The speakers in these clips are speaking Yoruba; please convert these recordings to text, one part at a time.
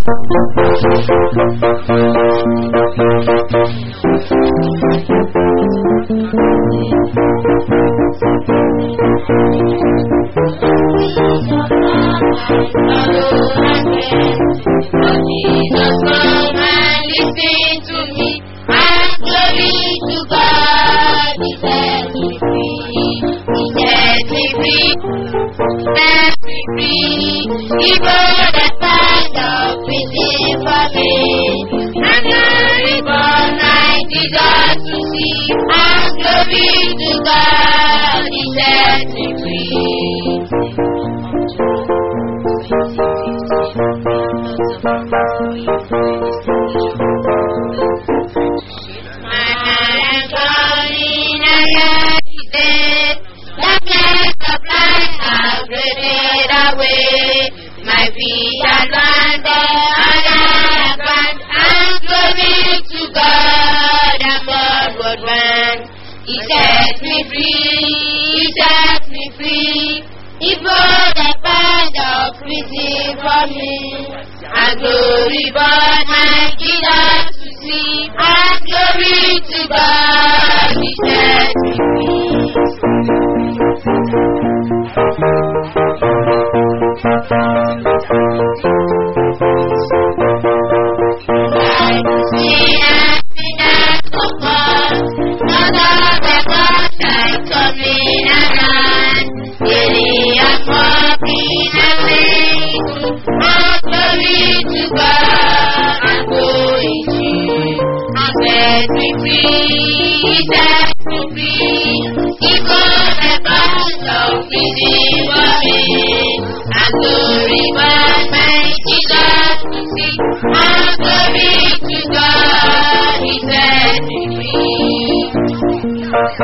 Jesus, come and listen to me. And glory to God. He set me free. He set me free. Set me free. He brought the band of prison for me. And glory for my Jesus to see. And glory to God. He set me free. My feet are landed and I advance and glory to God and onward went. He set me free, he set me free. He brought the band of prison for me. And glory but my Jesus to see. And glory to God, he set me free. Glory, but my Jesus to see. All glory to God, He set me free.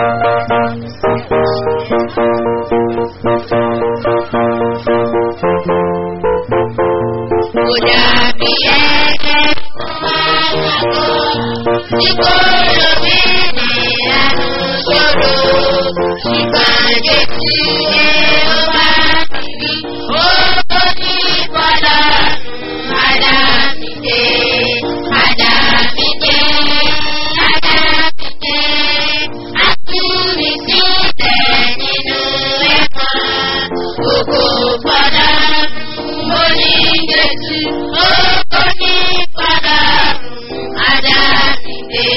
Kódà bí ẹ̀jẹ̀ máa ń yàgò, tí kò lómi ní àlùsọ̀rọ̀, ìpàdé tí ẹ ó bá ti rí, ó tó ní padà, padà mi dé, padà mi dé, padà mi dé, àtúnmí sílẹ̀ nínú ẹ̀kọ́, gbogbo padà mo ní Jésù, ó kò ní padà, padà mi dé.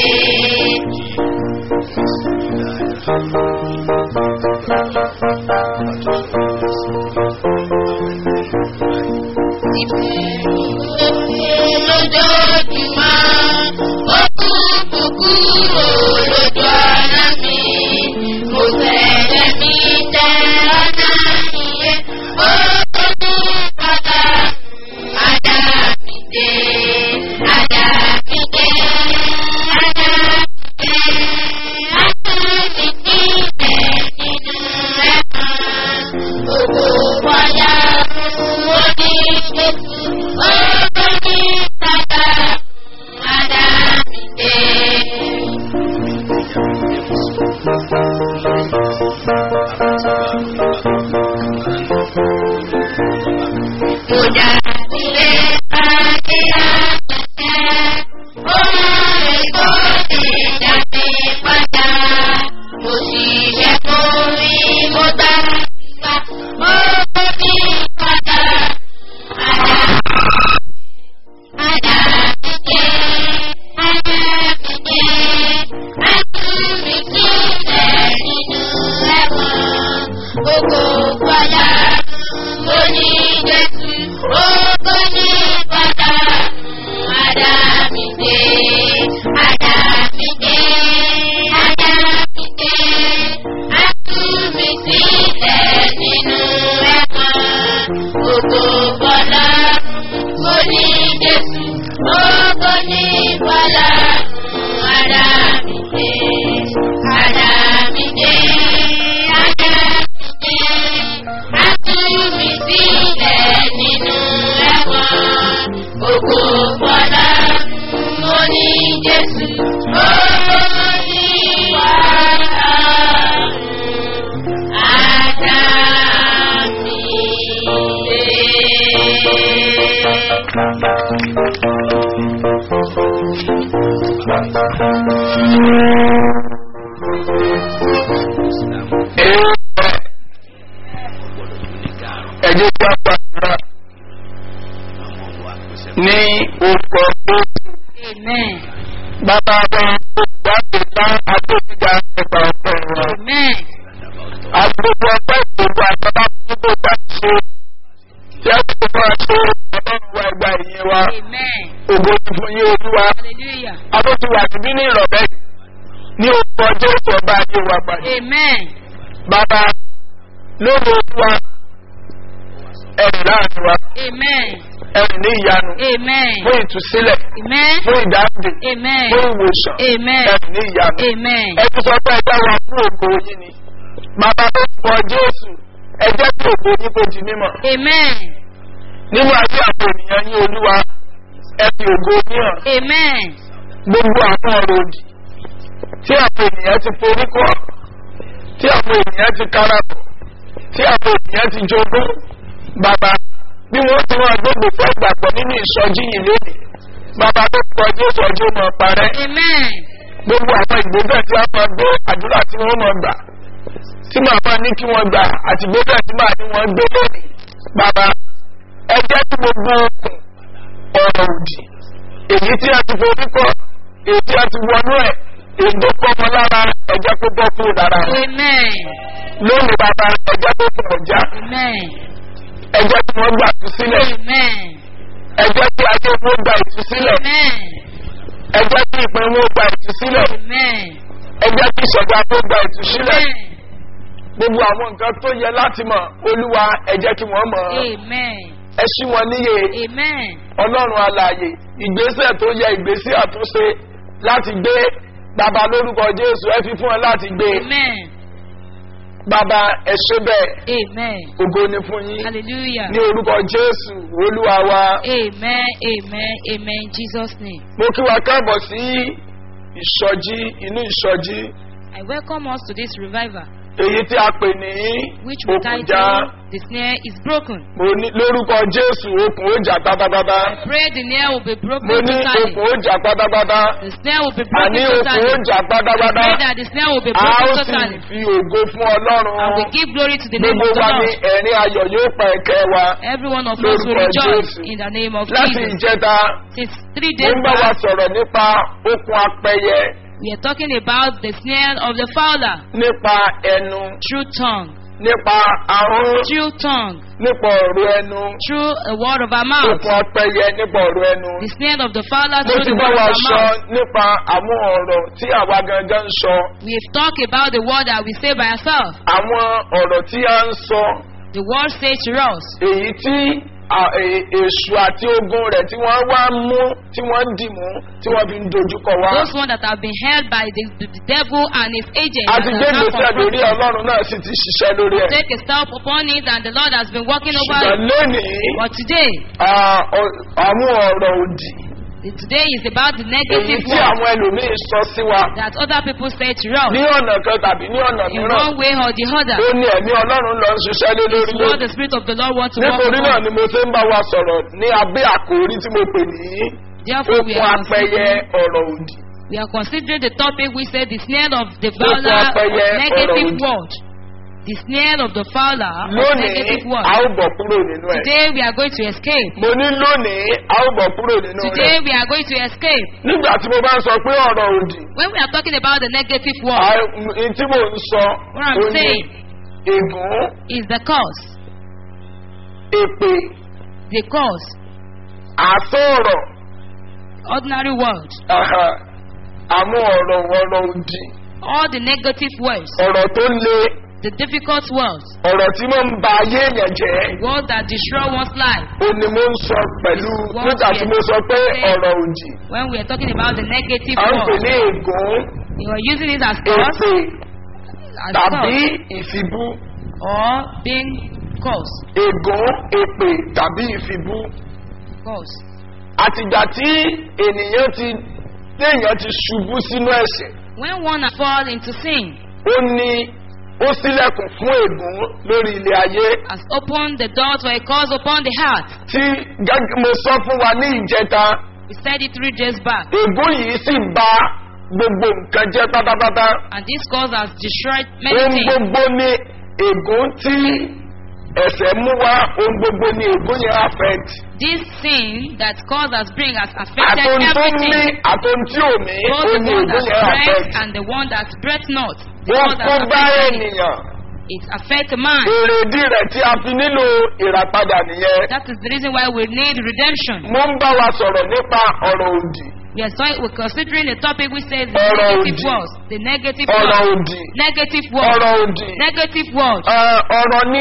lójoojúmọ́ ó kú kúkúrò lójú ọ̀nà mi mo fẹ́rẹ̀ mi tẹ ọ̀nà ìyẹn ó ní padà padà mi dé padà mi dé padà mi dé àtúntì sílẹ̀ nínú ẹ̀kọ́ gbogbo wáyà mo ní Jésù ó ní padà padà mi dé. Mo dàbí lé ayé àtẹ̀tẹ̀, ó máa ń kó lè dàbí padà. Mo sì ṣe fún mi, mo gbà gbà, mo ní padà, padà, padà mi dé, padà mi dé, àtúntò mi sílẹ̀ nínú ẹ̀wọ̀n. Gbogbo padà mo ní Jésù, gbogbo ní padà, padà mi dé, padà mi dé, padà mi dé, àtúntò mi sílẹ̀ nínú ẹ̀wọ̀n. Gbogbo padà mo ní Jésù, gbogbo ní padà, padà mi dé, padà mi dé, padà mi dé, àtúnmí sílẹ̀ nínú ẹ̀wọ̀n. Gbogbo padà mo ní Jésù, gbogbo ní padà, padà mi dé. Èèyàn ẹ̀jẹ̀ tí a gbàdúrà ní orúkọ Jésù. Amen. Bàbá wa olùwádìí ńlá agbófinga ẹgbà ọ̀pọ̀ wa. Amen. Agbègbè ọgbẹ́ ìgbòho àtàbà fún gbogbo àṣẹ. Tí a ti fún àṣẹ ọlọ́run wa ẹgbà ìyẹn wa. Amen. Ògo ti fún yín olúwa. Hallelujah. Abóti wà níbí ní ìrọ̀lẹ́ yìí. Ní orúkọ Jésù ọba ayé wa pàdé. Amen. Bàbá lórí olúwa ẹ̀rìn láàrin wa. Amen. Ẹ̀rìn ní ìyanu. Amen. Fún ìtúsílẹ̀. Amen. Fún ìdáǹdè. Amen. Fún ìwòsàn. Amen. Ẹ̀rìn ní ìyanu. Amen. ẹ ti sọ pé ẹ dá wa fún ògo yín ni bàbá tó kọ jésù ẹ jẹ́ kí ògo yín kó di mímọ̀ Amen. nínú ayé àwọn ènìyàn yín olúwa ẹ fi ògo yín hàn Amen. gbogbo àwọn ọ̀rọ̀ òdì tí àwọn ènìyàn ti forí kọ́ tí àwọn ènìyàn ti karabọ̀ tí àwọn ènìyàn ti jogún bàbá bí wọ́n ti wọ́n gbogbo fẹ́ gbàgbọ́ nínú ìsọjí yìí lónìí bàbá tó kọ jésù ọjọ́ mọ̀ parẹ́ Amen. gbogbo àwọn ìgbésẹ̀ tí wọ́n máa gbé àdúrà tí wọ́n máa gbà tí màá máa ní kí wọ́n gbà àti ìgbésẹ̀ tí màá ní wọ́n gbé lónìí bàbá ẹ jẹ́ kí gbogbo okùn ọ̀rọ̀ òdì èyí tí a ti forí kọ́ èyí tí a ti wọnú ẹ̀ èyí tó kọ́ wọn lára ẹ jẹ́ kó bọ́ kúrò lára wọn Amen. lónìí bàbá ẹ jẹ́ kó kùn ọjà Amen. ẹ jẹ́ kí wọ́n gbà tú sílẹ̀ Amen. ẹ jẹ́ kí ayé wọn gbà ìtúsílẹ̀ Amen. ẹ jẹ́ kí ìpín wọn gbà ìtúsílẹ̀ Amen. ẹ jẹ́ kí ìṣẹ̀dá tó gbà ìtúsílẹ̀ Amen. gbogbo àwọn nǹkan tó yẹ láti mọ̀ olúwa ẹ jẹ́ kí wọ́n mọ̀ ọ́ Amen. ẹ ṣí wọn níyè Amen. ọlọ́run alààyè ìgbésẹ̀ tó yẹ ìgbésẹ̀ àtúnṣe láti gbé bàbá lórúkọ jésù ẹ fi fún ẹ láti gbé Amen. bàbá ẹ ṣe bẹ́ẹ̀ Amen. ògo ni fún yín Hallelujah. ní orúkọ jésù olúwa wa Amen. Amen. Amen. In Jesus' name. mo kí wa káàbọ̀ sí ìsọjí inú ìsọjí I welcome us to this revival, èyí tí a pè ní which we òkùnjà title The Snare is Broken. mo ní lórúkọ jésù okùn ó jà pátápátá I pray the snare will be broken mo ní totally. okùn ó jà pátápátá The snare will be àní broken okùn ó totally. jà I pátápátá pray that the snare will be a ó broken sì totally. fi ògo fún And ọlọ́run we give glory to the name gbogbo of the wa ní Lord. ẹ̀rín ayọ̀ yóò pa ẹ̀kẹ́ wa Every one of us will Lórúkọ rejoice Jésù. in the name of láti Jesus. ìjẹta Since three mo days ń bá wa back, sọ̀rọ̀ nípa okùn apẹyẹ we are talking about the snare of the fowler nípa ẹnu through tongue, nípa ahọ́n through tongue, nípa ọ̀rọ̀ ẹnu through a word of our mouth. okùn apẹyẹ nípa ọ̀rọ̀ ẹnu The snare of the fowler mo through ti the bá word of wa our sọ mouth. nípa àwọn ọ̀rọ̀ tí àwa gangan ń sọ We have talked about the word that we say by ourselves. àwọn ọ̀rọ̀ tí a ń sọ The word says to us, èyí tí à- è- èṣù àti ogun rẹ̀ tí wọ́n wá mú tí wọ́n dì mú tí wọ́n fi ń dojúkọ wá. those ones that have been held by the, the, the devil and his agents. a that ti have gbé now gbèsè lórí confronted us. ọlọ́run náà sì ti ṣiṣẹ́ lórí ẹ̀. Take a step upon it and the Lord has been working over ṣùgbọ́n it. lónìí But today, à, ọ- àwọn ọ̀rọ̀ òdì the- today is about the èyí negative tí word àwọn ẹlòmíín sọ sí wa that other people say to us ní ọ̀nà kan tàbí ní ọ̀nà in mìíràn one way or the other. ó ní ẹ̀mí ọlọ́run lọ ń ṣiṣẹ́ lé lórí It's what lónìí. the Spirit of the Lord wants to work nítorí náà upon. ni mo ṣe ń bá wa sọ̀rọ̀ ní abẹ́ àkòrí tí mo pè ní Therefore, we okun are, apẹyẹ considering, ọ̀rọ̀ òdì. we are considering the topic we said the snare of the Okun fowler of apẹyẹ negative ọ̀rọ̀ òdì. word. The snare of the fowler of lónìí negative word. a ó bọ̀ kúrò nínú ẹ̀. Today we are going to escape. mo ní lónìí a ó bọ̀ kúrò nínú Today rẹ̀. we are going to escape. nígbà tí mo bá ń sọ pé ọ̀rọ̀ òdì When we are talking about the negative word, a- n tí mò ń sọ What I'm ó ní saying. ègún is the cause. èpè The cause. àsọ̀rọ̀ Ordinary word. àhà, àwọn ọ̀rọ̀ ọ̀rọ̀ òdì All the negative words. ọ̀rọ̀ tó le The difficult words. ọ̀rọ̀ tí mo ń ba ayé èèyàn jẹ́ Words that destroy one's life. ó ní mo ń sọ pẹ̀lú Words nígbà tí yẹn. mo sọ pé ọ̀rọ̀ òdì When we are talking about the negative à ń pè words, ní ègún we are using it as cause, èpè as tàbí cause, ìfibú or being cause. ègún èpè tàbí ìfibú. Cause. àtìgbà tí ènìyàn ti téèyàn ti ṣubú sínú ẹ̀ṣẹ̀ When one has fallen into sin, ó ní ó sílẹ̀kùn fún ègún lórí ilé ayé has opened the door to a cause upon the heart. tí gẹ́gẹ́ mo sọ fún wa ní ìjẹta We said it three days back. ègún yìí sì ba gbogbo nǹkan jẹ́ pátápátá And this cause has destroyed many ohun things. gbogbo ni ègún tí ẹ̀sẹ̀ mú wá ohun gbogbo ni ègún yẹn affect This sin that cause has bring has affected àtòun tó ní everything. àtòun tí ò ní Both ó the ní one ègún that yẹn affect breath and the one that breath not. The wọ́n one kó that bá affected it. ènìyàn It affects man. èrèdí rẹ̀ tí a fi nílò ìràpadà nìyẹn That is the reason why we need redemption. mo ń bá wa sọ̀rọ̀ nípa ọ̀rọ̀ òdì We are, sorry, we're considering a topic which says the Ọ̀rọ̀ negative òdì. words. The negative ọ̀rọ̀ words. òdì Negative words. ọ̀rọ̀ òdì Negative words. Ẹ, ọ̀rọ̀ ni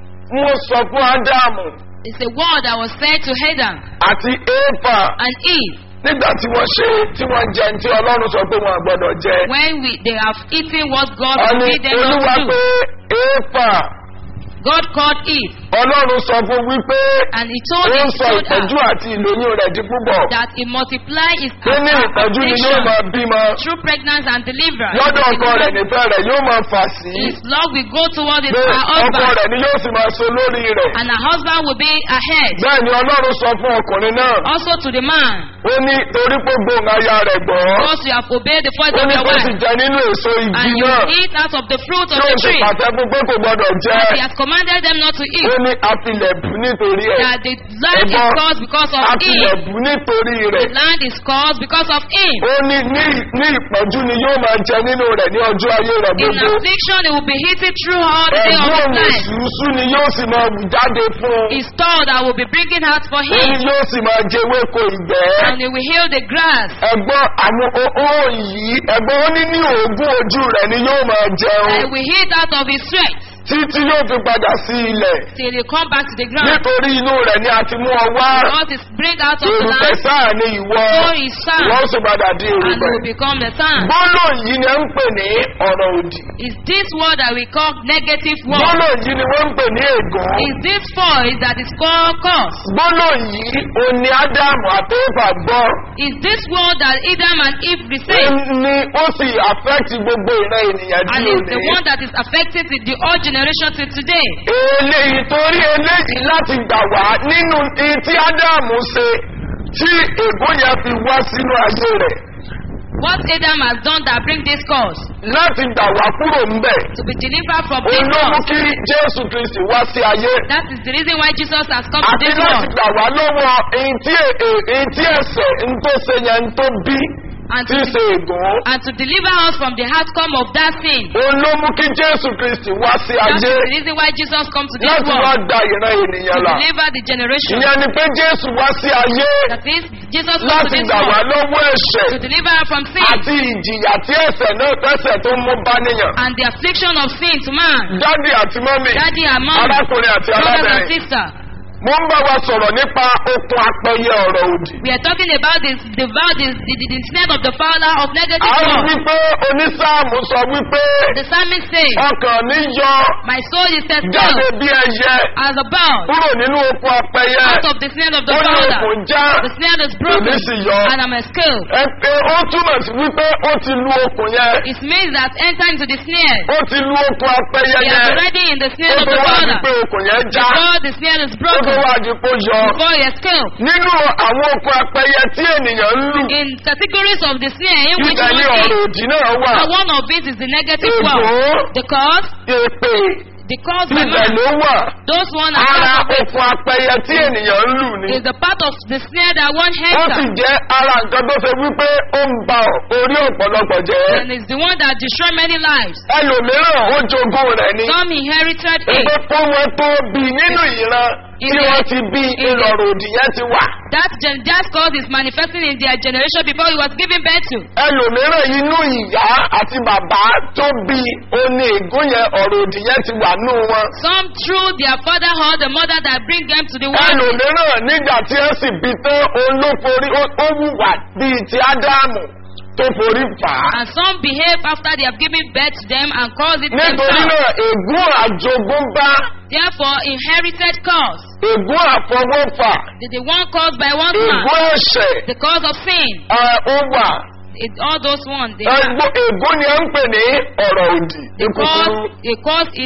mo sọ fún ádámù It's a word that was said to Adam àti éfà and Eve nígbà tí wọ́n ṣe tí wọ́n jẹ ní tí ọlọ́run sọ pé wọn àgbọ̀dọ̀ jẹ. when we they have eaten what God wọ́n ní forbid them not olúwa to do. pé éfà God called Eve ọlọ́run sọ fún wípé and he told, ó he ń sọ told ìtọ́jú her àti ìlóyún rẹ̀ di púpọ̀. that he multiply his pé ní ìtọ́jú ni yóò máa bímọ through pregnancy and deliverance. lọ́dọ̀ ọkọ rẹ̀ nífẹ̀ẹ́ rẹ̀ yóò máa fà sí His love will go towards his, pé her ọkọ husband rẹ̀ ni yóò sì máa so lórí rẹ̀. and her husband will be ahead. bẹ́ẹ̀ ni ọlọ́run sọ fún ọkùnrin náà Also to the man, ó ní torí pé gbóhùn aya rẹ̀ gbọ́ because you have obeyed the voice ó of ní your kó sì wife jẹ nínú èso igi and you náà eat out of the fruit of tí ó the sì tree. pàṣẹ fún pé kò gbọdọ̀ jẹ́ He has commanded them not to ó eat. ní àfilẹ̀bù nítorí ẹ̀ That the land is Ẹ̀gbọ́n, caused because of him. àfilẹ̀bù nítorí The rẹ̀ land is caused because of him. ó ní ní ní ìpọ́njú ni yóò máa jẹ nínú rẹ̀ ní ọjọ́ ayé rẹ̀ In gbogbo affliction, he will be eaten through all the day of ẹ̀gbọ́n his life. òṣùṣù ni yóò sì máa wù jáde fún un His store that will be bringing out for ó ní him. yóò sì máa jẹ ewéko ìgbẹ́ And he will heal the grass. ẹ̀gbọ́n àwọn ohun yìí ẹ̀gbọ́n ó ní ní òògùn ojú rẹ̀ ni yóò máa jẹun And he will eat out of his sweat títí yóò fi padà sí ilẹ̀ till he come back to the ground. nítorí inú rẹ̀ ni a ti mú ọ wá God is bring out of the èrùpẹ̀ land. sáà ni ìwọ So is sand. wọ́n sì padà di And he èrùpẹ̀ will become the sand. gbólóhùn yìí ni ẹ ń pè ní ọ̀rọ̀ òdì Is this word that we call negative word? gbólóhùn yìí ni wọ́n ń pè ní ègún Is this voice that is called curse? gbólóhùn yìí òní ádámù àti éfà gbọ́ Is this word that Adam and Eve ó received? ní ó sì affect gbogbo ìran ènìyàn And tí ò is the ní. one that is affecting the, the old generation till today. eléyìí torí eléyìí láti gbà wá nínú ihun tí ádámù ṣe tí ègún yẹn fi wá sínú ayé rẹ̀ What Adam has done that bring this cause láti gbà wá kúrò ńbẹ̀ to be delivered from this olóhùn cause. kí jésù kristi wá sí ayé That is the reason why Jesus has come to àti this láti world. gbà wá lọ́wọ́ ihun tí è- è- ihun tí ẹ̀sẹ̀ ń tó ṣe yẹn ń tó bí And tí to, í ṣe ègún and to deliver us from the outcome of that sin. olóhùn kí jésù kristi wá sí That is ayé the reason why Jesus comes to this láti wá world. da ìran To ènìyàn là deliver the generation. ìyẹn ni pé jésù wá sí ayé That is, Jesus comes to láti this gbà wá world lọ́wọ́ ẹ̀ṣẹ̀ to deliver us from sin àti ìjìyà tí ẹ̀ṣẹ̀ náà tẹ̀sẹ̀ tó mú bá níyàn. and the affliction of sin to man. dádì àti mọ́mì Daddy and mom, arákùnrin àti brothers and arábìnrin sisters. mo ń bá wa sọ̀rọ̀ nípa okun apẹyẹ ọ̀rọ̀ òdì. We are talking about this, the vow, the, the, the, the snare of the father of negative a rí word. wípé onísáàmù sọ wípé The psalmist says, ọkàn mi yọ My soul is set jáde still bí ẹyẹ as a bird kúrò nínú okun apẹyẹ out of the snare of the ó ní father. okun já The snare is òní broken sì yọ. and I'm escaped. ẹ pé ó túmọ̀ sí wípé ó ti lu okun yẹn It means that enter into the snare. ó ti lu okun apẹyẹ He is yẹn already in the ó snare of tó the wá di father. pé okun yẹn já Before the snare is ó tó broken, wá di pé ó yọ. before he escaped. nínú àwọn okun apẹyẹ tí ènìyàn ń lù In categories of the snare in which ibẹ̀ ni one ọ̀rọ̀ is, òdì náà wà and one of it is the negative word. ègbò The cause, èpè the cause by ibẹ̀ man. ló wà Those one are ara part of it. okun apẹyẹ tí ènìyàn ń lù ni Is the part of the snare that one ó sì enter. jẹ́ ara nǹkan tó ṣe wípé ó ń ba orí ọ̀pọ̀lọpọ̀ jẹ́ And it's the one that destroy many lives. ẹlòmíràn ó jogún rẹ̀ ni Some inherited pé it. kó wọn tó bí nínú ìran tí wọ́n ti bí ìlọ̀rọ̀ òdì yẹn ti wà That gen- that cause is manifesting in their generation before he was given birth to. ẹlòmíràn inú ìyá àti bàbá tó bí oní ègún yẹn ọ̀rọ̀ òdì yẹn ti wà nù wọn. Some through their father or the mother that bring them to the world. ẹlòmíràn nígbà tí ó sì bí tán òun ló forí ó ó wùwà bíi ti ádámù tó forí fà á. And some behave after they have given birth to them and cause it nítorí themselves. náà ègún àjogúnbá Therefore, inherited cause. ègún àfọwọ́fà The, the one caused by one man. ègún ẹ̀ṣẹ̀ The cause of sin. ẹ, ó wà. It, all those ones. They Ẹgbó- ègún ni à ń pè ní ọ̀rọ̀ òdì The ìkùkùrù. cause, the cause is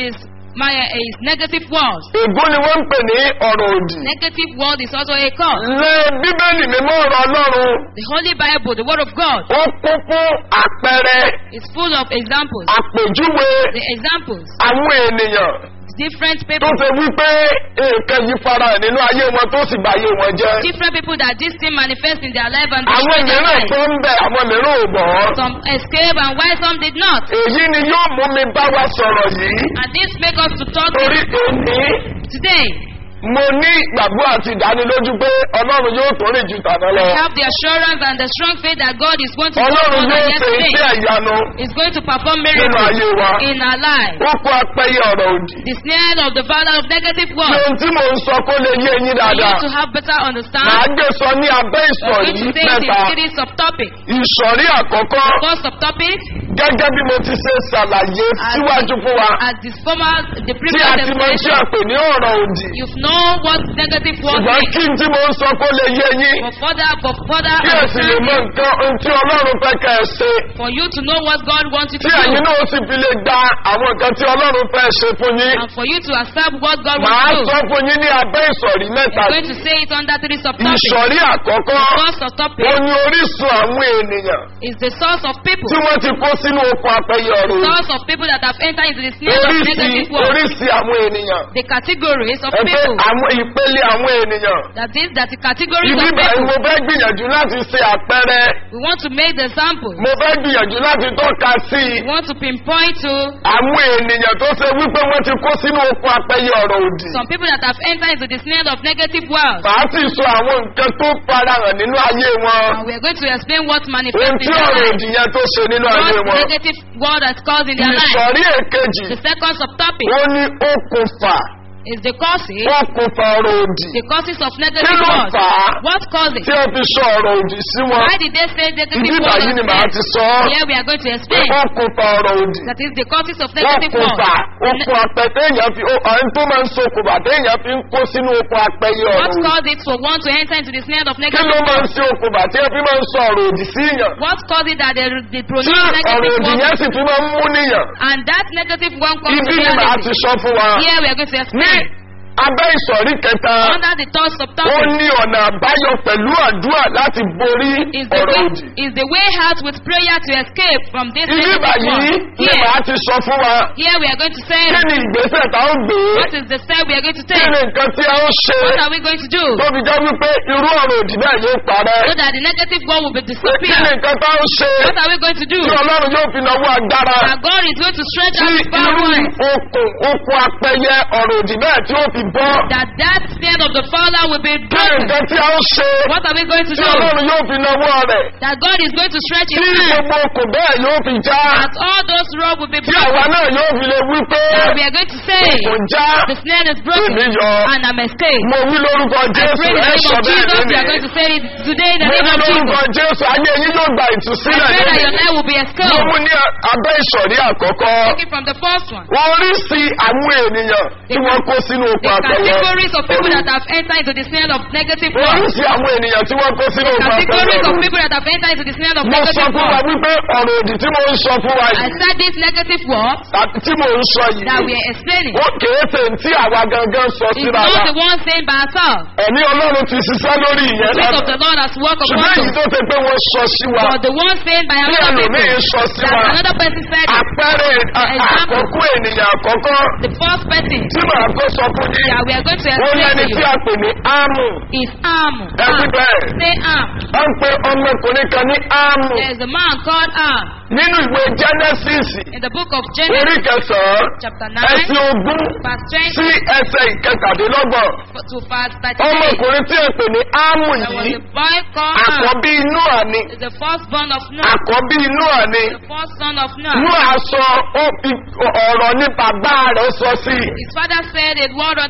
Maya is negative words. ègún ni wọ́n ń pè ní ọ̀rọ̀ òdì. Negative word is also a curse. lé bíbélì mímọ́ ọ̀rọ̀ ọlọ́run The Holy Bible, the Word of God, ó kún fún àpẹẹrẹ is full of examples. àpèjúwe The examples, àwọn ènìyàn different tó people, ṣe wípé nǹkan yìí fara hàn nínú ayé wọn tó sì bá ayé wọn jẹ́. different people that this thing manifests in their life and àwọn destroy their mìíràn life. tó ń bẹ̀ àwọn mìíràn ò bọ̀. Some escape and why some did not. èyí ni yóò mú mi bá wa sọ̀rọ̀ yìí And this make us to talk torí èmi today. mo ní ìgbàgbọ́ àti ìdánilójú pé ọlọ́run yóò tó rìn ju tàná lọ. We have the assurance and the strong faith that God is going to do ọlọ́run more yóò than ṣe iṣẹ́ yesterday. ìyanu Is going to perform nínú miracles ayé wa. in our lives. ó kó apẹ́yẹ ọ̀rọ̀ òdì. The snare of the father of negative ṣé words. ohun tí mò ń sọ kó lè yé yín For dáadáa. you to have better màá understand, gbé sọ ní abẹ́ we're ìsọ̀rí going to say it mẹ́ta. in series of topics. ìsọ̀rí àkọ́kọ́ First of topic, gẹ́gẹ́ bí mo ti ṣe ṣàlàyé síwájú fún wa. as the former, the tí previous a ti mọ tí a explanation, pè ní ọ̀rọ̀ òdì. you know what negative words ṣùgbọ́n mean. kí n tí mo ń sọ kó lè yé yín. For further, for further kí ẹ sì lè mọ understanding, nǹkan ohun tí ọlọ́run fẹ́ kẹ́ ẹ ṣe. for you to know what God wants you to tí ẹ̀yin do, náà sì fi lè gba àwọn nǹkan tí ọlọ́run fẹ́ ṣe fún yín. and for you to accept what God màá wants you to sọ do. fún yín ní abẹ́ ìsọ̀rí mẹ́ta. I'm going to say it under three subtopics. ìsọ̀rí àkọ́kọ́ First of topic ó ní orísun àwọn ènìyàn is the source of people. tí wọ́n ti kó sínú oko apẹyẹ ọ̀rọ̀ òdì. Source of people that have entered into the snare of oríṣi negative words. oríṣi àwọn ènìyàn. The categories of ẹgbẹ́ people. àwọn ìpele àwọn ènìyàn. That is that the categories ibi of báyìí people. mo fẹ́ gbìyànjú láti ṣe àpẹẹrẹ. We want to make the sample. mo fẹ́ gbìyànjú láti tọ́ka sí i. We want to pinpoint to àwọn ènìyàn tó ṣe wípé wọ́n ti kó sínú oko apẹyẹ ọ̀rọ̀ òdì. some people that have entered into the snare of negative words. màá sì sọ àwọn nǹkan tó farahàn nínú ayé wọn. And we are going to explain what ohun manifests tí in their ọ̀rọ̀ life. òdì yẹn tó ṣe nínú ayé What wọn. negative word has caused in their life. ìsọ̀rí èkejì The second subtopic ó ní okùnfà is the causes. okùnfà ọ̀rọ̀ òdì. The causes of kí negative ló words. fà á What causes? tí ó fi sọ ọ̀rọ̀ òdì sí wọn. Why did they say negative ibi words? báyìí ni màá ti sọ ọ́. Here we are going to pé explain. okùnfà ọ̀rọ̀ òdì. That is the causes of negative words. okùnfà okùn apẹtẹ èèyàn fi ó àwọn tó máa ń so okùnfà téèyàn fi ń kó sínú okùn apẹyẹ ọ̀rọ̀ What òdì. caused it for one to enter into the snare of kí negative ló máa ń words? ṣe okùnfà tí ẹ fi máa ń sọ ọ̀rọ̀ òdì sí yàn. What caused it that they, they tí pronounce ọ̀rọ̀ negative òdì yẹn words? sì fi máa ń mú níyàn. And that negative one comes ibi to ni màá ti reality. sọ fún wa. Here we are going to ní explain. abẹ́ ìsọ̀rí kẹta Under the third ó subtopic ní ọ̀nà àbáyọ pẹ̀lú àdúrà láti borí is the ọ̀rọ̀ way òdì. is the way out with prayer to escape from this ibi negative báyìí one. ni Here, màá ti sọ fún wa. here we are going to say kí ni ìgbésẹ̀ tá ó gbé. what is the step we are going to kí take. ni nǹkan tí a ó ṣe. What are we going to do tó fi jẹ́ wípé irú ọ̀rọ̀ òdì náà yóò so parẹ́. that the negative one will be pé kí ni disappeared? nǹkan tá ó ṣe. What are we going to do? tí ọlọ́run yóò fi náwó agbára. That God is going to stretch tí out His power irú hand. okùn okùn apẹyẹ ọ̀rọ̀ òdì náà tí ó fi bọ́. That that snare of the Father will be kí ni broken. nǹkan tí a ó ṣe. What are we going to tí do? ọlọ́run yóò fi náwó rẹ̀. That God is going to stretch tí His hand. gbogbo okùn bẹ́ẹ̀ yóò fi já. That all those ropes will be tí àwa broken. náà yóò fi lè wí pé That we are going to say kò já the snare is broken èmi yọ. and I'm escaped. mo wí lórúkọ I jésù pray in the ẹ name sọ of bẹ́ẹ̀ Jesus. We are lónìí. going to say it today in the mo name wí of lórúkọ Jesus. jésù ayé yín yóò gba I ìtúsílẹ̀ pray that your lónìí. life will be mo escaped. mú ní abẹ́ ìsọ̀rí àkọ́kọ́. Taking from the first one. oríṣi àwọn ènìyàn tí wọ́n kó sínú oko The àpẹyẹ. categories of people that have entered into the snare of negative words. oríṣi àwọn ènìyàn tí wọ́n kó sínú oko Categories of àpẹyẹ. people that have entered into the snare of mo sọ negative fún wa words. wípé ọ̀rọ̀ òdì tí mo ń sọ fún wa I yìí said this negative word àti tí mo ń sọ that we yìí are explaining. ó kèé ṣe tí àwa gangan sọ It's síra not wa. the one saying by ourselves. ẹ̀mí ọlọ́run ti ṣiṣẹ́ lórí The ìyẹn Spirit of lánàá. the Lord has worked upon ṣùgbọ́n èyí us. tó ṣe pé wọ́n sọ sí wa But the one saying by tí another ẹlòmíì people. sọ sí That wa another person said it. àpẹẹrẹ à- Example. àkọ́kọ́ ènìyàn àkọ́kọ́ The first person tí màá kó sọ fún yín that we are going to ó explain lẹ́ni to tí you a pè ní ámù is Am. ẹbí Am. bẹ́ẹ̀ Say Am. wọ́n ń pe ọmọkùnrin kan ní ámù There is a man called Am. nínú ìwé genesis In the book of orí Genesis, kẹsàn-án chapter ẹsẹ̀ 9, ogún verse sí 20 ẹsẹ̀ ìkẹtàdínlọ́gbọ̀n to verse 38. ọmọkùnrin tí a pè ní ámù There was yìí a boy called Am. àkọ́bí inú àní Is the firstborn of Noah. àkọ́bí inú àní The first son of inú Noah. àsọ ó fi ọ̀rọ̀ ní bàbá rẹ̀ sọ sí i. His father said a word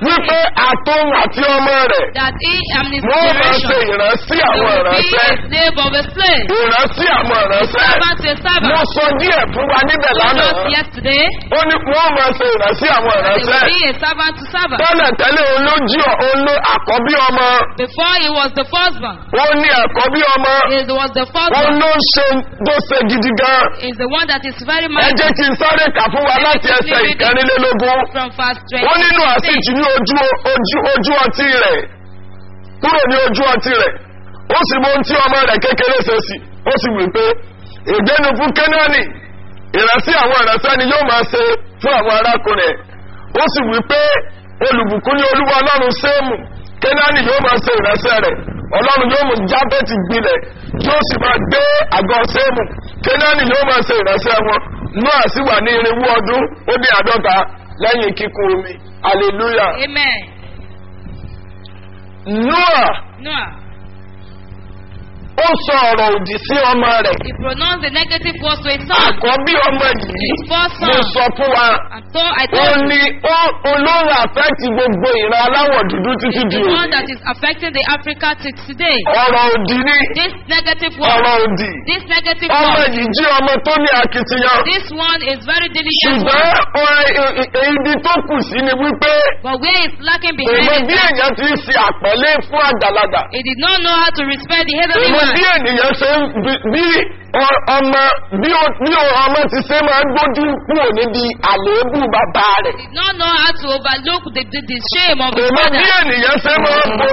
wípé àtòun àti ọmọ rẹ̀ that he and his wọ́n máa ṣe generation ìrántí they àwọn will be ìránṣẹ́ a slave of a slave. ìrántí àwọn ìránṣẹ́ Servant to a mo servant. sọ díẹ̀ fún wa níbẹ̀ Told lánàá us yesterday ó ní wọ́n máa ṣe ìrántí àwọn that they ìránṣẹ́ will be a servant to servant. tẹ́lẹ̀ tẹ́lẹ̀ olójú oló àkọ́bí ọmọ Before he was the firstborn, ó ní àkọ́bí ọmọ he was the ó firstborn. ló ṣe tó ṣe gidi gan Is the one that is very ẹ mighty. jẹ́ kí n sáré kà fún wa láti ẹsẹ̀ ìkẹrìnlélógún From verse ó nínú 26. àsìjì ní ojú ojú ojú ọtí rẹ̀ kúrò ní ojú ọtí rẹ̀ ó sì mọ ohun tí ọmọ rẹ̀ kékeré ṣe sí ó sì wí pé ìgbénu fún kẹ́nání ìrẹsì àwọn ìrẹsẹ́ ni yóò máa ṣe fún àwọn arákùnrin ẹ̀ ó sì wí pé olùbùkún ní olúwa ọlọ́run séèmù kẹ́nání yóò máa ṣe ìrẹsẹ́ rẹ̀ ọlọ́run yóò mú jábẹ́tì gbilẹ̀ yóò sì máa gbé àgọ́ séèmù kẹ́nání yóò máa ṣe ìrẹsẹ́ wọn noah sì wà ní irinwó ọdún ó dé àádọ́ta lẹ́yìn kíkún omi hallelujah Amen. noah Noah, ó sọ ọ̀rọ̀ òdì sí ọmọ rẹ̀ he pronounced the negative words to his son. àkọ́bí ọmọ yìí His first mo son. sọ fún wa And so I ó told you, ní ó olóhùn àfẹ́tì gbogbo ìran aláwọ̀ dúdú títí di the one òní that is affecting the Africa to today. ọ̀rọ̀ òdì ní This negative word, ọ̀rọ̀ òdì this negative ọmọ word, yìí jí ọmọ tó ní akitiyan this one is very diligent. ṣùgbọ́n one. ọ- ẹ- ẹ- ibi tó kù sí ni wípé But where is lacking èmo behind bí it, èèyàn ti ń ṣe àpẹ̀lé fún àgbàlagbà he did not know how to respect the heavenly èmo one. bí ènìyàn ṣe ń bí- bí ọ- ọmọ bí ó- bí ó- ọmọ ti ṣe máa ń gbójú kúrò níbi àléébù bàbá rẹ̀ He did not know how to overlook the, the, the shame of his èmo bí father. ènìyàn ṣe máa ń bo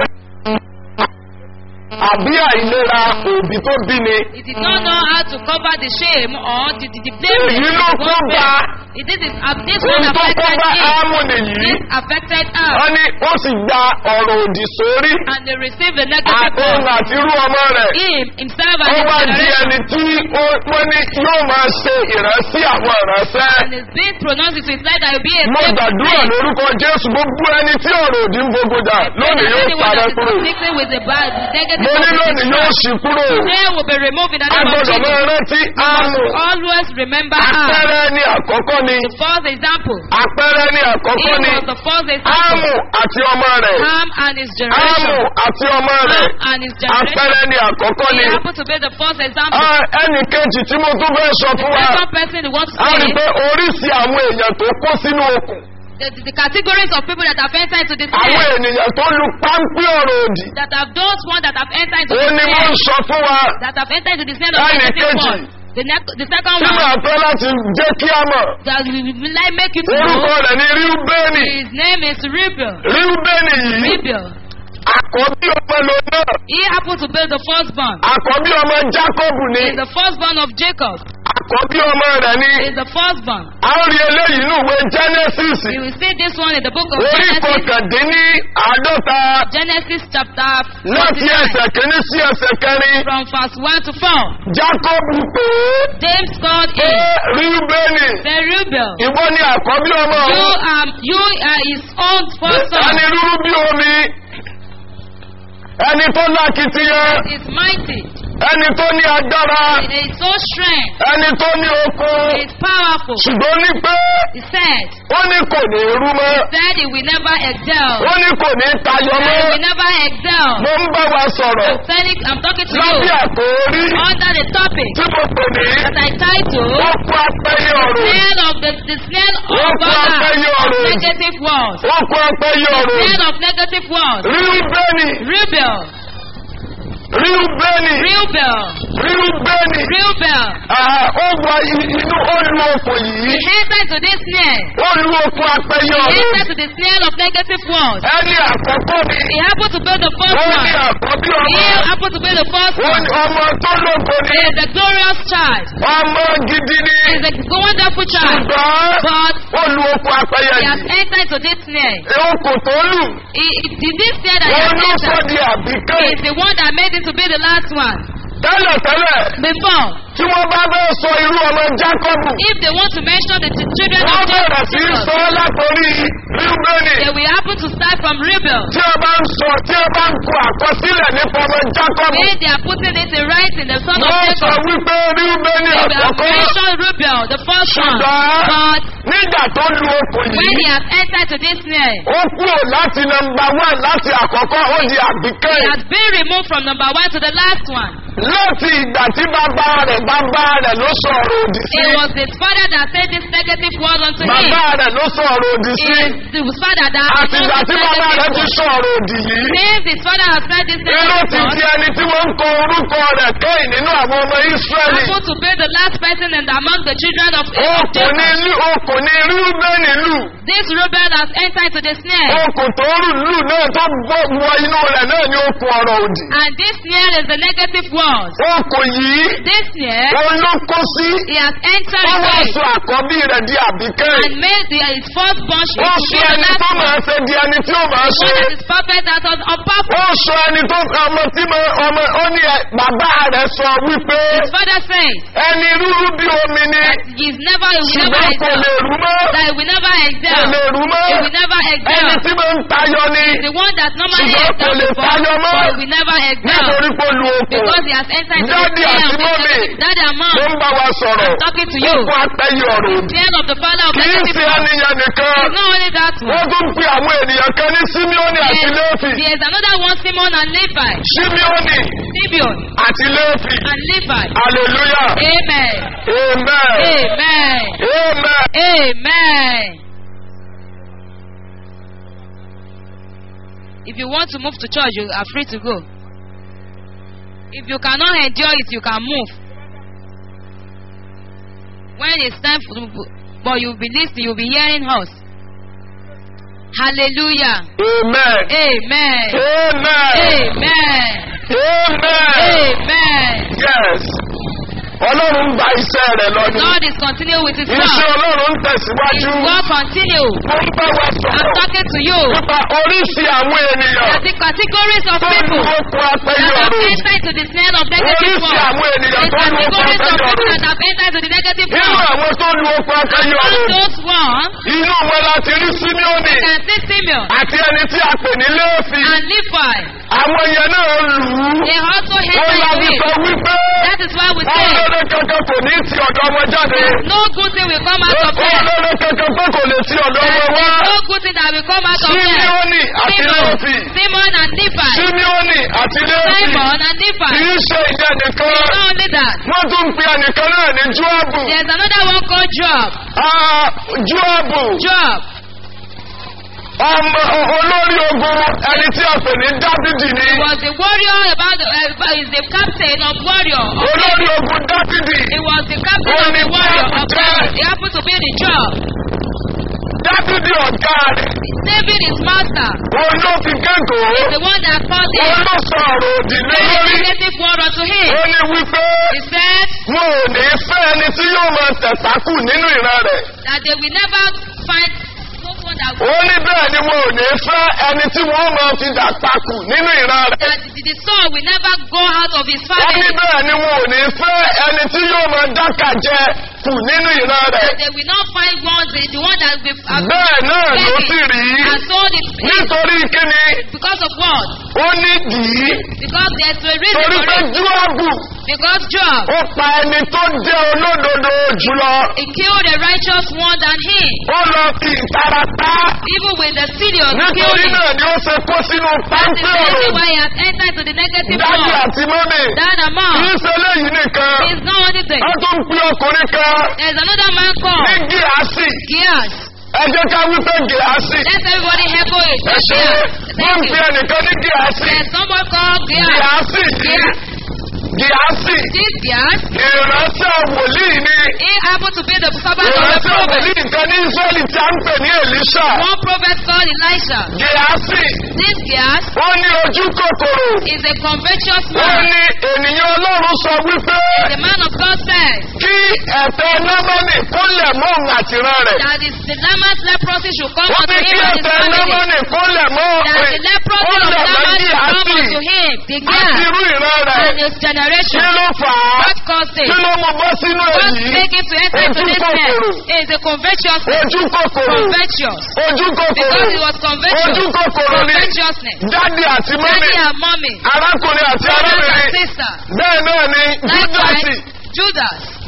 àbí àìlera òbí tó bí ni He did not know how to cover the shame or the, the, the blame. èyí ló kó bá It this is uh, this one ohun tó kó affected bá him. ámù nìyí This affected us, wọ́n ní ó sì gba ọ̀rọ̀ òdì sórí and they received the negative àtòhun word. àti irú ọmọ rẹ̀ Him himself ó and his wá di generation, ẹni tí ó- wọ́n ní yóò máa ṣe ìrántí àwọn ìránṣẹ́. and it's being pronounced into his life that will be a mo slave to gbàdúrà sin. lórúkọ jésù gbogbo ẹni tí ọ̀rọ̀ òdì ń gbogbojà lónìí yóò Anyone parẹ́ that is kúrò. afflicted with the bad, the negative mo ní word lónìí is yóò destroyed. ṣì kúrò. They will be removed in the a name of gbọ́dọ̀ máa Jesus. rántí ámù. Always remember us. àpẹẹrẹ ni àkọ́kọ́ ni. The first example. àpẹẹrẹ ni He àkọ́kọ́ ni. was the first example. ámù àti ọmọ rẹ̀. Ham and his ámù generation. àti ọmọ rẹ̀. Ham and his generation. àpẹẹrẹ ni àkọ́kọ́ He ni. happened to be the first example. Ah, ẹnì kejì tí mo tún fẹ́ sọ fún wa. Second person who wants to a rí say i pé oríṣi àwọn èèyàn tó kó sínú okùn. the, the, the categories of people that have entered into this àwọn snare, ènìyàn tó lu páńpẹ́ ọ̀rọ̀ òdì. that have those ones that have entered into ó the ní mo snare, ń sọ fún wa. that have entered into the snare of Láì negative kejì. one. The, ne- the second tí màá one fẹ́ láti jẹ́ kí a mọ̀. that we will like make you to orúkọ know rẹ̀ ní ríúbẹ́nì. his name is Rebel. ríúbẹ́nì yìí Rebel. àkọ́bí ọmọ ló náà. He happened to be the firstborn. àkọ́bí ọmọ jákọ́bù ni. He is the firstborn of Jacob. àkọ́bí ọmọ rẹ̀ ni. He is the firstborn. a ó rí eléyìí nínú ìwé genesis. You will see this one in the book of orí Genesis. kọkàndínní àádọ́ta Genesis chapter láti 49 ẹsẹ̀ kìíní sí ẹsẹ̀ kẹrin. from verse 1 to 4. jákọ́bù pé James called pé him ríúbẹ́nì the rebel. ìwọ ni àkọ́bí ọmọ You òun. um you are his own first son. ẹni rúrú bí omi ẹni tó lákìtìyàn He is mighty. ẹni tó ní agbára He is so strength. ẹni tó ní okun He is powerful. ṣùgbọ́n ní pé He said, ó ní kò ní rú mọ́ said he will never excel. ó ní kò ní tayọ That he mọ́ will never excel. mo ń bá wa sọ̀rọ̀ I'm telling, I'm talking to lábẹ́ you àkórí under the topic tí mo pè ní that I titled ó kú apẹ́yẹ ọ̀rọ̀ Snail of the, the snail Wọ́n of kọ́ God apẹ́yẹ of ọ̀rọ̀. negative words. ó kú apẹ́yẹ ọ̀rọ̀ Snail of negative words. ríúbẹ́nì Rebel. ríúbẹ́nì Rebel. ríúbẹ́nì Rebel. ó wọ inú ó lu okùn He yìí entered to this snare. ó lu okùn apẹ́yẹ He ọ̀rọ̀ entered to the snail of negative words. ẹni àkọ́kọ́ ni He happened to be the first ó ní one. àkọ́bí He ọmọ happened to be the first ó one. ní ọmọ tó lógo He ni is a glorious child. ọmọ gidi ni He is a wonderful child. ṣùgbọ́n But ó lu okùn apẹ́yẹ he has yìí entered to this snare. okùn tó lù He, he, the- this snare that he ó has ló sọ entered di àbíkẹ́ is the one that made him to be the last one. tẹ́lẹ̀tẹ́lẹ̀ Before, tí wọ́n bá bẹ́ẹ̀ sọ irú ọmọ jákọ́bù if they want to mention the ch- children wọ́n of bẹ̀rẹ̀ sí í Jacob, sọ látòrí ríúbẹ́nì they will happen to start from Rebel. tí a bá ń sọ tí a bá ń kọ àkọsílẹ̀ nípa ọmọ jákọ́bù When they are putting it in writing, the son of wọ́n sọ Jacob, wípé ríúbẹ́nì they will have àkọ́kọ́ mentioned Rebel, the first one. ṣùgbọ́n But nígbà tó lu okùn When he yìí has entered to this snare, ó kúrò láti nọmba one láti àkọ́kọ́ ó di he àbíkẹ́yìn has been removed from number one to the last one. láti ìgbà tí bàbá rẹ̀ bàbá rẹ̀ ló sọ̀rọ̀ òdì sí It was his father that said this negative word unto him. bàbá rẹ̀ ló sọ̀rọ̀ òdì sí It is his father that has àti ìgbà said tí this bàbá rẹ̀ negative ti word. sọ̀rọ̀ òdì yìí Since his father has said this irú negative ti word, di ẹni tí wọ́n ń kọ orúkọ rẹ̀ kẹ́yìn nínú àwọn ọmọ Ísírẹ́lì happened to be the last person and among the children of, of okùn ní Jacob. lù okùn ní rúbẹ́nì lù This Reuben has entered into the snare. okùn tó rù lù náà tó bọ́ wọ inú rẹ̀ náà ní okùn ọ̀rọ̀ òdì And this snare is the negative word. okùn yìí This snare, òun ló kó sí he has entered wọ́n wá away sọ àkọ́bí rẹ̀ di àbíkẹ́yìn and made the, his firstborn ó to sọ be the ẹni last tó one. máa ṣe di ẹni tí ó máa The ṣe one that is perfect that was on purpose. ó sọ ẹni tó ọmọ tí mo ọmọ ó ní ẹ bàbá rẹ̀ sọ wípé His father says ẹni rúrú bí omi ni that he is never, he will never ṣùgbọ́n kò lè excel. rú mọ́ That he will never kò excel. lè rú mọ́ He will never ẹni excel. tí mo ń tayọ ni The one that normally Ṣùgbọ́n kò excels lè before, tayọ mọ́. but he will never excel. nítorí pé ó lu okùn Because he has entered into the Daddy snare àti of mommy. this Daddy and mom. ló ń bá wa sọ̀rọ̀ talking to you. okùn apẹ́yẹ ọ̀rọ̀ òdì The end of the father of kì í negative ṣe word. ẹnìyàn nìkan It's not only that one. wọ́n tún pe àwọn ènìyàn kan ní Símíọ́nì àti There's, Léfì there's another one, Simon and Levi. Símíọ́nì Simeon àti Léfì and Levi. hallelujah Amen. amen Amen. amen. Amen. If you want to move to church, you are free to go. If you cannot endure it, you can move. When it's time for, but you'll be listening, you'll be hearing us. Hallelujah. Amen. Amen. Amen. Amen. Amen. Amen. Yes. Ọlọ́run ń gba iṣẹ́ rẹ̀ lọ ni. God is continuing with His Iṣẹ́ work. Ọlọ́run ń His tẹ̀síwájú. work continue. Mo ń bá wa I'm sọ̀rọ̀ talking to you. nípa oríṣi àwọn ènìyàn That the categories of tó ń people lu okun that apẹyẹ have ọ̀rọ̀. entered into the snare of negative Oríṣi words. àwọn ènìyàn The tó ń lu okun categories of apẹyẹ people ọ̀rọ̀. that have entered into the negative Nínú words. àwọn tó lu okun apẹyẹ All ọ̀rọ̀. those ones Inú wọn láti rí Símíọ́nì can see Simeon àti ẹni tí a pè ní Léfì. and Levi. Àwọn yẹn náà lù ú. They also Wọ́n entered láti into sọ it. wípé That is why we wọ́n say lóore kankan kò ní ti ọ̀dọ̀ wọn jáde. no good thing will come out of Wọ́n them. lóore kankan pé kò lè ti ọ̀dọ̀ There wọn is wá. no good thing that will come out of them. Símíọ́nì àti Léfì. Simon, Simon and Levi. Símíọ́nì àti Léfì. Simon and Levi. Kì í ṣe ìyẹn nìkan. Not only that, Wọ́n tún pe ẹnìkan náà ní Júọ́bù. there's another one called Job. Ah, Júọ́bù. Job. Ọmọ olórí ogun ẹni tí a pè ní Dábìdì ni. He was the warrior about the, uh, is the captain of warrior. Olórí ogun Dábìdì. He was the captain of the warrior of David. He happened to be the job. Dábìdì ọ̀gá rẹ̀. David is master. Òun ló fi kẹ́kọ̀ọ́. He's the one that called Òun him. ló sọ ọ̀rọ̀ òdì lé Very lórí. negative word unto him. Ó ní wípé He said wọn ò ní fẹ́ ẹni tí yóò máa tẹ̀sákù nínú ìran rẹ̀. that they will never find someone that Ó ní bẹ́ẹ̀ ni wọn ò ní fẹ́ ẹni tí wọ́n máa fi dàpakù nínú ìran rẹ̀. that the, the son will never go out of his Ó ní family. bẹ́ẹ̀ ni wọn ò ní fẹ́ ẹni tí yóò máa dákàjẹ́ kù nínú ìran rẹ̀. That they will not find one the, the one that will uh, Bẹ́ẹ̀ náà ló sì rí. and so the Nítorí kíni because of what? ó ní dìí. Because there's a reason Torí for pé it. Júọ́bù Because Job ó pa ẹni tó jẹ́ olódodo jùlọ. he killed a righteous one than him. Ó lọ fi ìtara tá. Even with the serious Nítorí killing. náà ni ó ṣe kó sínú That is páńpẹ́ the reason ọ̀rọ̀. why he has entered to the negative Dájú world. àti mọ́mì. That Kì í amount ṣe léyìí nìkan. is not only thing. Wọ́n tún pe ọkùnrin kan There's another man ní called Gíàsì. Gears. Ẹ jẹ́ ká wípé Gíàsì. Let everybody echo it. Ẹ ṣe Gears. wọ́n Thank pe you. ẹnìkan ní Gíàsì. There's someone called Gears. Gíàsì. Gears. Gíàsì. This Gears, Ìránṣẹ́ wòlíì ni. he happened to be the servant of the Ìránṣẹ́ prophet. wòlíì kan ní Ísírẹ́lì tí a ń pè ní Èlíṣà. One prophet called Elisha. Gíàsì. This Gears Ó ní ojú kòkòrò. is a covetous Ó man. ní ènìyàn Ọlọ́run sọ wípé The man of God says kí ẹ̀tẹ̀ Námánì kó lẹ̀ mọ́ òun àtìrán rẹ̀. that is the Naaman's leprosy should come Wọ́n unto ní kí him and his ẹ̀tẹ̀ family. Námánì kó lẹ̀ mọ́ That òun. the leprosy Ó of lẹ̀ Naaman mọ́ should come Gíàsì. unto him. The Àti Gears irú ìran rẹ̀. and his Kí generation. ló fà á? What caused Kí it? ló mú bọ́ sínú What èyí? make him to enter into Ojú this mess kòkòrò. is a covetous Ojú kòkòrò. covetous. Ojú kòkòrò. Because he was Ojú covetous. kòkòrò ni. Covetousness. Dádì àti mọ́mì. Daddy and mommy. Arákùnrin àti Brothers and arábìnrin. sisters. Bẹ́ẹ̀ náà ni Júdásì. Likewise, Judas.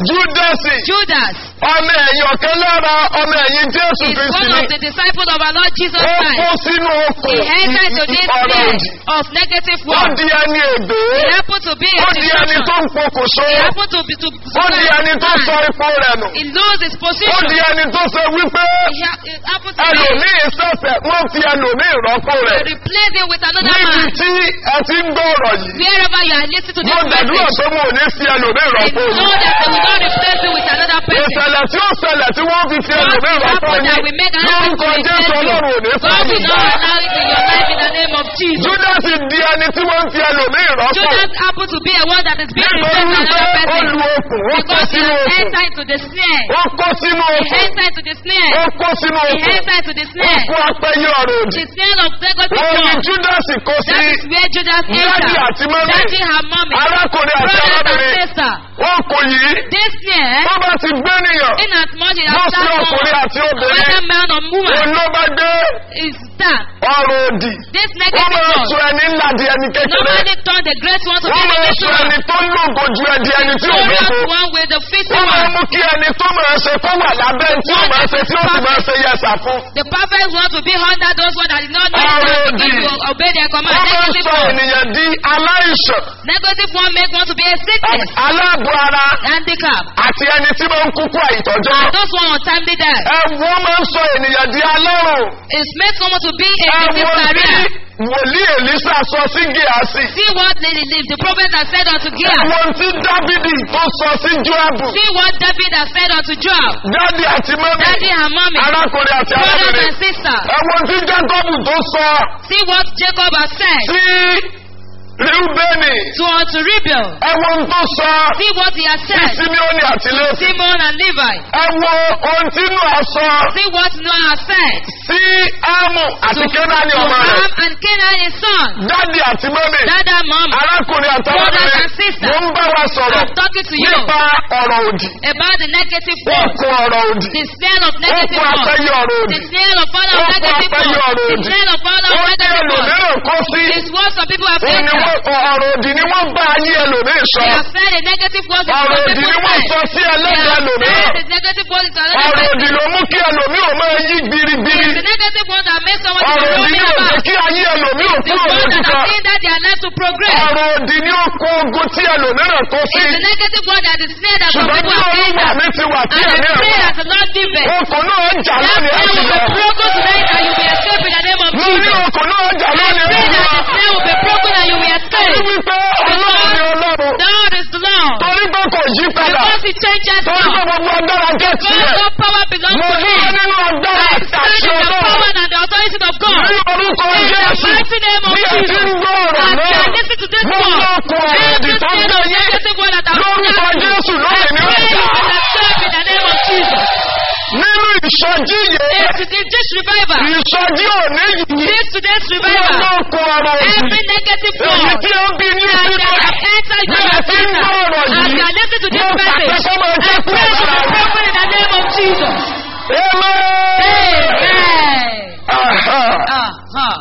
júdásì Judas ọmọ ẹ̀yìn ọ̀kan lára ọmọ ẹ̀yìn jésù is kristi one ni of the disciples of our Lord Jesus ó kó Christ. sínú okùn He entered into this ọ̀rọ̀ snare òdì of negative ó words. di ẹni ègbé He happened to be a ó di ẹni tó destruction. ń pokùnso He happened to be to ó di ẹni tó sọ ipò rẹ̀ nù He lose his ó position. di ẹni tó sọ wípé He ha- it happened to be ẹlòmíì sẹ̀sẹ̀ wọ́n fi ẹlòmíì rọ́pò rẹ̀ replace him with another níbi man. tí ẹ ti ń gbọ́ ọ̀rọ̀ yìí Wherever you are listening to mo this gbàdúrà message, pé mo ò ní fi ẹlòmíì I rọ́pò know yìí that they will not replace you with another person. ìṣẹ̀lẹ̀ tí ó ṣẹlẹ̀ tí wọ́n fi fi What ẹlòmíì will rọ́pò happen that we yìí make another lórúkọ person replace jésù you? ọlọ́run ò ní God fún will mi not gbà. allow it in your life in the name of Jesus. júdásì di ẹni tí wọ́n fi ẹlòmíì rọ́pò Judas happened to be a one that is being nítorí replaced by wípé another ó lu person. okùn ó kó Because he sínú has okùn entered into the snare. ó kó sínú He okùn entered into the snare. ó kó sínú He okùn entered into the ó snare. kó apẹyẹ ọ̀rọ̀ òdì The snare of negative wọ́n ní words. júdásì kó sí That is where Judas Daddy entered. àti mọ́mí. Daddy her mommy. arákùnrin àti Brothers and arábìnrin sisters. ó kò yìí This snare, tó bá ti gbé nìyàn in as much as wọ́n that sí ọkùnrin one, àti obìnrin whether man or woman, òun ló bá gbé is that. ọ̀rọ̀ òdì This wọ́n negative máa word. sọ ẹni ńlá di ẹni kékeré Nobody turn the great one to be wọ́n the máa little sọ ẹni one. tó lógo ju ẹdi ẹni tí ò Glorious lógo one with the fifty wọ́n máa one. mú kí ẹni tó máa ṣe kó wà lábẹ́ tí ó máa ṣe tí ó sì máa ṣe yẹsà fún The perfect one to be under those ones that did not know Already. how to give you obey their command. wọ́n máa Negative sọ one. ènìyàn di aláìsàn Negative one make one to be a sickness. aláàbò ara Handicap. àti ẹni tí máa ń kúkú àìtọ́jọ́ And those one untimely death. ẹ wọ́n máa ń sọ ènìyàn di alárùn It makes someone to be a ẹ native wọ́n tí career. wòlíì èlísà sọ sí gíásì See what they live. The prophet has said unto ẹ Gilead. wọ́n tí dávidi tó sọ sí joabu See what David has said unto Joab. dádì àti mọ́mí Daddy and mommy. arákùnrin àti Brothers arábìnrin and sisters. ẹ wọ́n tí jákọ́bù tó sọ See what Jacob has said sí rúbẹ́nì to unto Rebel. ẹ wọ́n tó sọ See what he has sí said simeoni àti lẹ́sì Simon and Levi. ẹ wo ohun tí Nóà sọ See what Noah has said sí ámù àti to, kénáni to ọmọ rẹ̀ Ham and Canaan his son. dádì àti mọ́mí Dada mom. arákùnrin àti Brothers arábìnrin and sisters. mo ń bá wa sọ̀rọ̀ I'm talking to you nípa ọ̀rọ̀ òdì about the negative ó words. kó ọ̀rọ̀ òdì The smell of ó negative kó words. apẹ́yẹ ọ̀rọ̀ òdì The smell of all ó of kó negative apẹ́yẹ words. ọ̀rọ̀ The òdì smell of all ó of ní negative words. ẹlòmíràn kó sí It's what some people have ó ní entered. wọ́n- ọ̀rọ̀ òdì ni wọ́n bá ayé ẹlòmíì sọ They have said the negative words in ọ̀rọ̀ some òdì ni people's wọ́n lives. sọ sí They ẹlẹ́dàá have ẹlòmíràn said the negative words in another ọ̀rọ̀ person. òdì ló mú kí ẹlòmíì ò máa yí gbirigbiri It's the negative ones that make someone to be ọ̀rọ̀ òdì rolling ni ò jẹ́ about. kí ayé ẹlòmíì ò The kúrò ones lójú that kan are saying that they are left to progress. ọ̀rọ̀ òdì ni ó kó ogun tí ẹlòmíràn kó sí It's the negative one that is snare that some ṣùgbọ́n people tí have olúwa entered. mi ti wà tí And ẹ̀mí I ẹ̀ pray wà that the Lord give it. okùn náà jà That lónìí snare ẹ̀sìn will lọ be broken tonight and you will escape in the name of mo ní Jesus. okùn náà jà I lónìí pray ẹ̀sìn that lọ the snare will be broken and you will torí escape. wípé ọlọ́run ni ọlọ́run The Lord is the Lord. torí pé kò yí padà Because he changes torí pé not. gbogbo agbára jẹ́ God, tiẹ̀ all power belongs mo to ní him. nínú agbára I àti stand àṣẹ in the ọlọ́run power and the authority of God. ní orúkọ In the jésù mighty name of bí ẹ ti ń Jesus. gbọ́ ọ̀rọ̀ As náà I listen to this gbogbo word, okùn ọ̀rọ̀ òdì every tó ń sin gbé of yé negative word that I've lórúkọ done, jésù I lónìí ní pray you ọjà will escape in the name of Jesus. nínú ìsọjí yìí It's the this revival. ìsọjí òní yìí This today's gbogbo revival. okùn ọ̀rọ̀ òdì Every negative èyí word tí ó bí ní that sínú have entered bí your ẹ ti ń gbọ́ center. ọ̀rọ̀ As yìí I listen to this mo pàṣẹ message, kó máa I jẹ́ pray kúrò to be lára rẹ̀. broken in the name of Jesus. Amen. Amen. Aha. Uh-huh.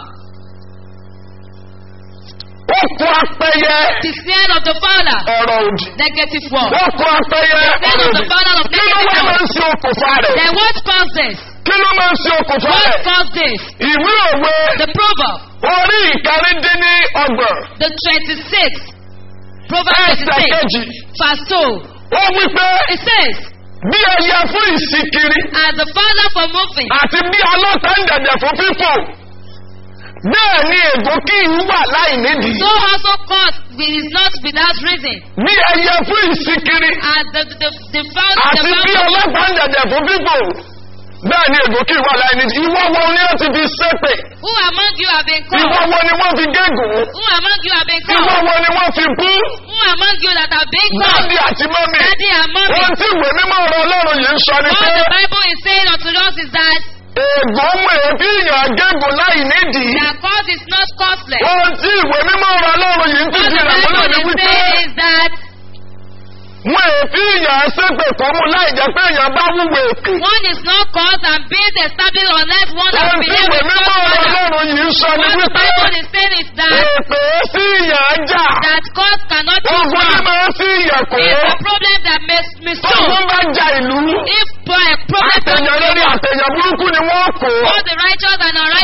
Ó kó apẹyẹ The snare of the Father. ọ̀rọ̀ òdì. Negative word. Ó kó apẹyẹ The snare ọ̀rọ̀ of the òdì. Father of Kí ló negative wá máa ń word. ṣe okùnfà rẹ̀? Then what caused this? Kí ló máa ń ṣe okùnfà What rẹ̀? caused this? Ìwé òwe The proverb. orí ìkáríndínní ọgbọ̀n. The 26. Proverbs Ẹsẹ̀ 26. kejì. Verse 2. Ó wí pé It says, bí ẹyẹ fún ìsìnkiri As the Father for moving, àti bí ọlọ́ta ń dẹ̀dẹ̀ fún fífò. Bẹ́ẹ̀ ni ègò kí ń wà láì nídìí. so also cause is not without reason. Bí ẹyẹ fún ìsìnkiri As the the the founder the àti bí founder ọlọ́ta ń dẹ̀dẹ̀ fún fífò. Bẹ́ẹ̀ ni ègò kí ń wà láì nídìí. Ìwọ́ wo ni ó ti fi ṣépè? who among you have been Ìwọ́ called? wo ni wọ́n fi gégùn? Who among you have been Ìwọ́ called? wo ni wọ́n fi bú? Who among you that have been called? Dádì àti mọ́mì. Daddy and mommy. Ohun tí ìwé mímọ́ ọ̀rọ̀ Ọlọ́run yìí ń sọ ni What pé the Bible is saying unto us is that ègò mú èébí ìyàn gégùn láì nídìí. their cause is not costless. Ohun tí ìwé mímọ́ ọ̀rọ̀ Ọlọ́run yìí ń What fìdí the rẹ̀ múlẹ̀ Bible ni is wípé saying is that mú èébí ìyàn ṣépè kó mú láì jẹ́ pé èèyàn bá wúwo èpè. one is not caused and being established unless one has Ohun tí believed ìwé in mímọ́ God's ọ̀rọ̀ father. Ọlọ́run yìí ń sọ ni What the wípé Bible is saying is that èpè sí ìyàn jà. that cause cannot be Ogun tí solved. máa ń sí ìyàn kò. It's a problem that mis Tó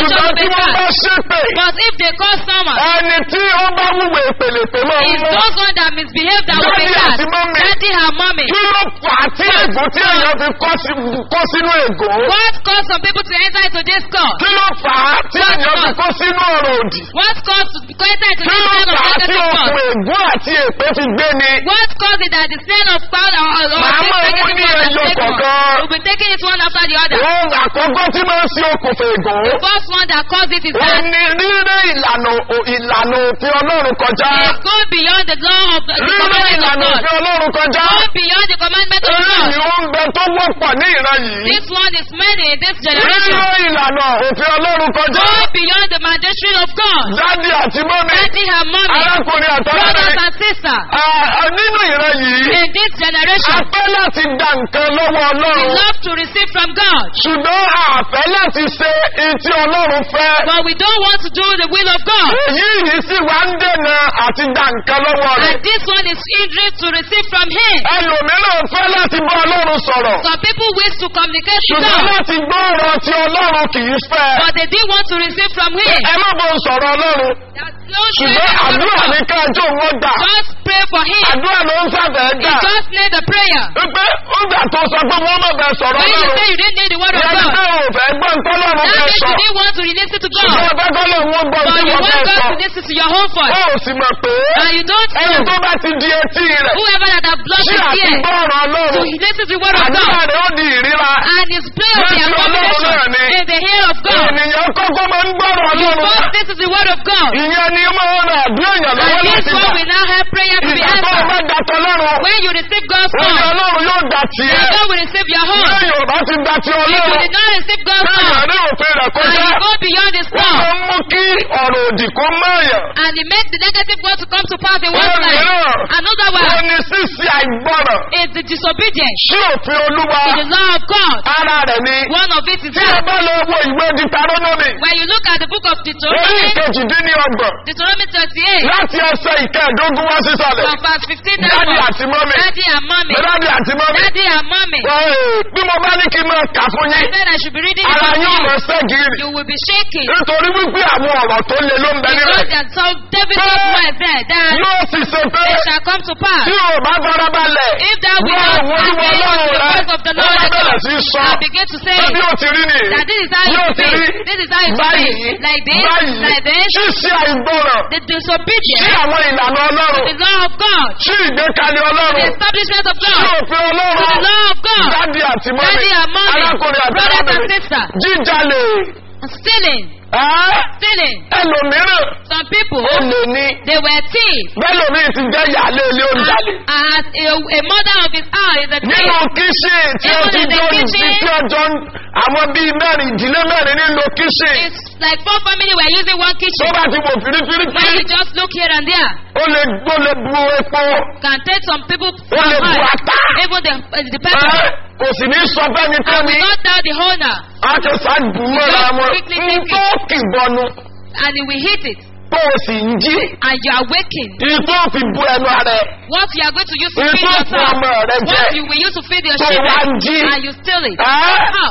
resurrection ṣùgbọ́n will tí be wọ́n bá fast. ṣépè But if they call someone, ẹni tí ó bá wúwo ìpèlèpè máa ń it's mú those ones that misbehave that will be Daddy cast. àti mommy. Daddy and mommy. kí ló fà á tí ègún tí èèyàn fi kọ́ sí- kó sínú ègún What caused some people to enter into this call? kí ló fà á tí What èèyàn fi caused? kó sínú ọ̀rọ̀ òdì What caused to go enter into kí this ló kind of fà á tí negative okùn call? ègún àti èpè fi gbé ni What caused it that the sin of cloud or, or, or Màá this mọ̀ negative mú ní call has ẹyọ taken one? kọ̀ọ̀kan. We'll be taking it one after the other. ohun àkọ́kọ́ tí máa ń ṣe okùnfà ègún The first one that caused it is ó that ní ríré ìlànà ò- ìlànà òfin ọlọ́run kọjá it's going beyond the law of the, the ríré commandment of ìlànà God. òfin ọlọ́run kọjá Going beyond the commandment of eré God. ni ó ń bẹ tó wọ́pọ̀ ní ìran yìí This one is many in this generation. ríré ìlànà òfin ọlọ́run kọjá Going beyond the mandatory of God. dádì àti mọ́mí Daddy and mommy, arákùnrin brothers àtọ́lẹ́rẹ́ and sisters, nínú ìran yìí in this a generation, fẹ́ láti gba nǹkan lọ́wọ́ we ọlọ́run love to receive from God. ṣùgbọ́n a fẹ́ láti ṣe etí ọlọ́run fẹ́ But we don't want to do the will of God. èyí yìí sì wá ń dènà àti gba nǹkan lọ́wọ́ rẹ̀ And this one is hindering to receive from Him. ẹlòmíràn fẹ́ láti bá ọlọ́run sọ̀rọ̀ Some people wish to communicate to ṣùgbọ́n God, láti gbọ́ ọ̀rọ̀ tí ọlọ́run kì í fẹ́ but they didn't want to receive from Him. ẹ má bọ̀ sọ̀rọ̀ ọlọ́run No ṣùgbọ́n àdúrà ní káàjọ wọn gbà Just pray for Him. àdúrà ló ń sábẹ̀ You gbà just need the prayer. wípé ó gbà tó sọ pé wọ́n má bẹ̀ sọ̀rọ̀ When you ọlọ́run say you didn't need the word of ìyẹn God, pé ò fẹ́ gbọ́ nǹkan ọlọ́run that fẹ́ means sọ you didn't want to listen to ṣùgbọ́n God. ọbẹ̀ kọ́lọ̀ wọn gbọ́ But tí you wọ́n want fẹ́ God sọ to listen to your own ó voice. ò sì mọ̀ pé And you don't ẹni know tó bá ti di etí rẹ̀ whoever that have blocked tí his àti ear gbọ́ ọ̀rọ̀ to ọlọ́run listen to the word of àdúrà God. rẹ̀ ó di ìríra And his prayer will be Listen to abomination Ọlọ́run náà ni. in the ear of God. ènìyàn kọ́kọ́ máa ń gbọ́rọ̀ You ọlọ́run first listen to the word of God. ìyẹn ni ó máa ń ràn àdúrà èèyàn And lọ́wọ́ this láti one gbà will now help prayer to be ìgbà tó o bá answered. dàtọ̀ lọ́rùn When you receive God's òun word, ọlọ́run yóò gbà tiẹ̀ then God will receive your own. lẹ́yìn ò bá ti gbà ti If you ọlọ́run did not receive God's lẹ́yìn word, àdé òfin rẹ̀ and kọjá you go beyond His wọ́n law, máa ń mú kí ọ̀rọ̀ òdì kó mọ̀ọ́yàn and He makes the negative word to come to pass in wọ́n one's life. mìíràn Another wọ́n one ní sísí àìgbọ́ràn is the disobedience sí òfin olúwa to the law of God. ara rẹ̀ ni One of it is tí ẹ that bá lọ wo ìwé ditarónọ́mì when you look at the book of orí Deuteronomy, ìkejìdínlọ́gbọ̀n Deuteronomy 38, láti ẹsẹ̀ ìkẹẹ̀dógún wá sísàlẹ̀ from verse 15 dádì downwards, àti mọ́mì Daddy and mommy, dádì àti mọ́mì Daddy and mommy, Ẹ̀, bí mo bá ní kí n máa kà fún I yín said I should be reading it ara for yóò you. máa ṣẹ́gìrì You will be shaking. nítorí wípé àwọn ọ̀rọ̀ tó le ló ń bẹ nílẹ̀ Because there's so difficult words there that yóò sì ṣe pé it shall come to pass. tí o bá farabalẹ̀ If thou wọ́n wilt àwọn not olúwa hearken ọlọ́run to the rẹ voice of the wọ́n Lord bá thy bẹ̀rẹ̀ God, sí í sọ and begin to say pé bí ó ti rí nìyí that this is how yóò it ti will rí be. This is how it will báyìí be. Like this, báyìí like this. ṣíṣe àìgbọràn The sí disobedience àwọn ìlànà to ọlọ́run the law of God, sí ìgbékalẹ̀ the ọlọ́run establishment of sí God, òfin to the ọlọ́run law of God, dádì àti mọ́mì daddy and mommy, arákùnrin àti brothers and arábìnrin sisters, jíjalè stealing, ẹ́ stealing. ẹlòmíràn Some people, ó lè ní they were thieves. bẹ́lòmíì ti jẹ́ ìyáálé ilé oúnjalè As a, a mother of his house is a nínú thief. kíṣìn tí ó Even ti in the jọ sí kitchen. tí ọjọ́ àwọn bíi mẹ́rin ìdílé mẹ́rin nínú kíṣìn It's like four family were using one tó kitchen. bá ti wò When fìrífìrí you just look here and there, ó lè ó lè bu epo can take some people ó lè from bu oil, ata even the, uh, the ẹ́, pepper. kò sì ní sọ fẹ́ni tó And ní we not tell the owner, àtẹ̀sà dùnmọ́ra wọn Quickly ń take tó kìbọnu and he will hit it, tó o sì ń jí and you are waking. ìtò fi bu ẹnu rẹ What you are going to use to Èyí feed tó fún yourself, ọmọ rẹ jẹ. what you will use to feed your Tó wá ń jí. children, and you steal it. ẹ́, How?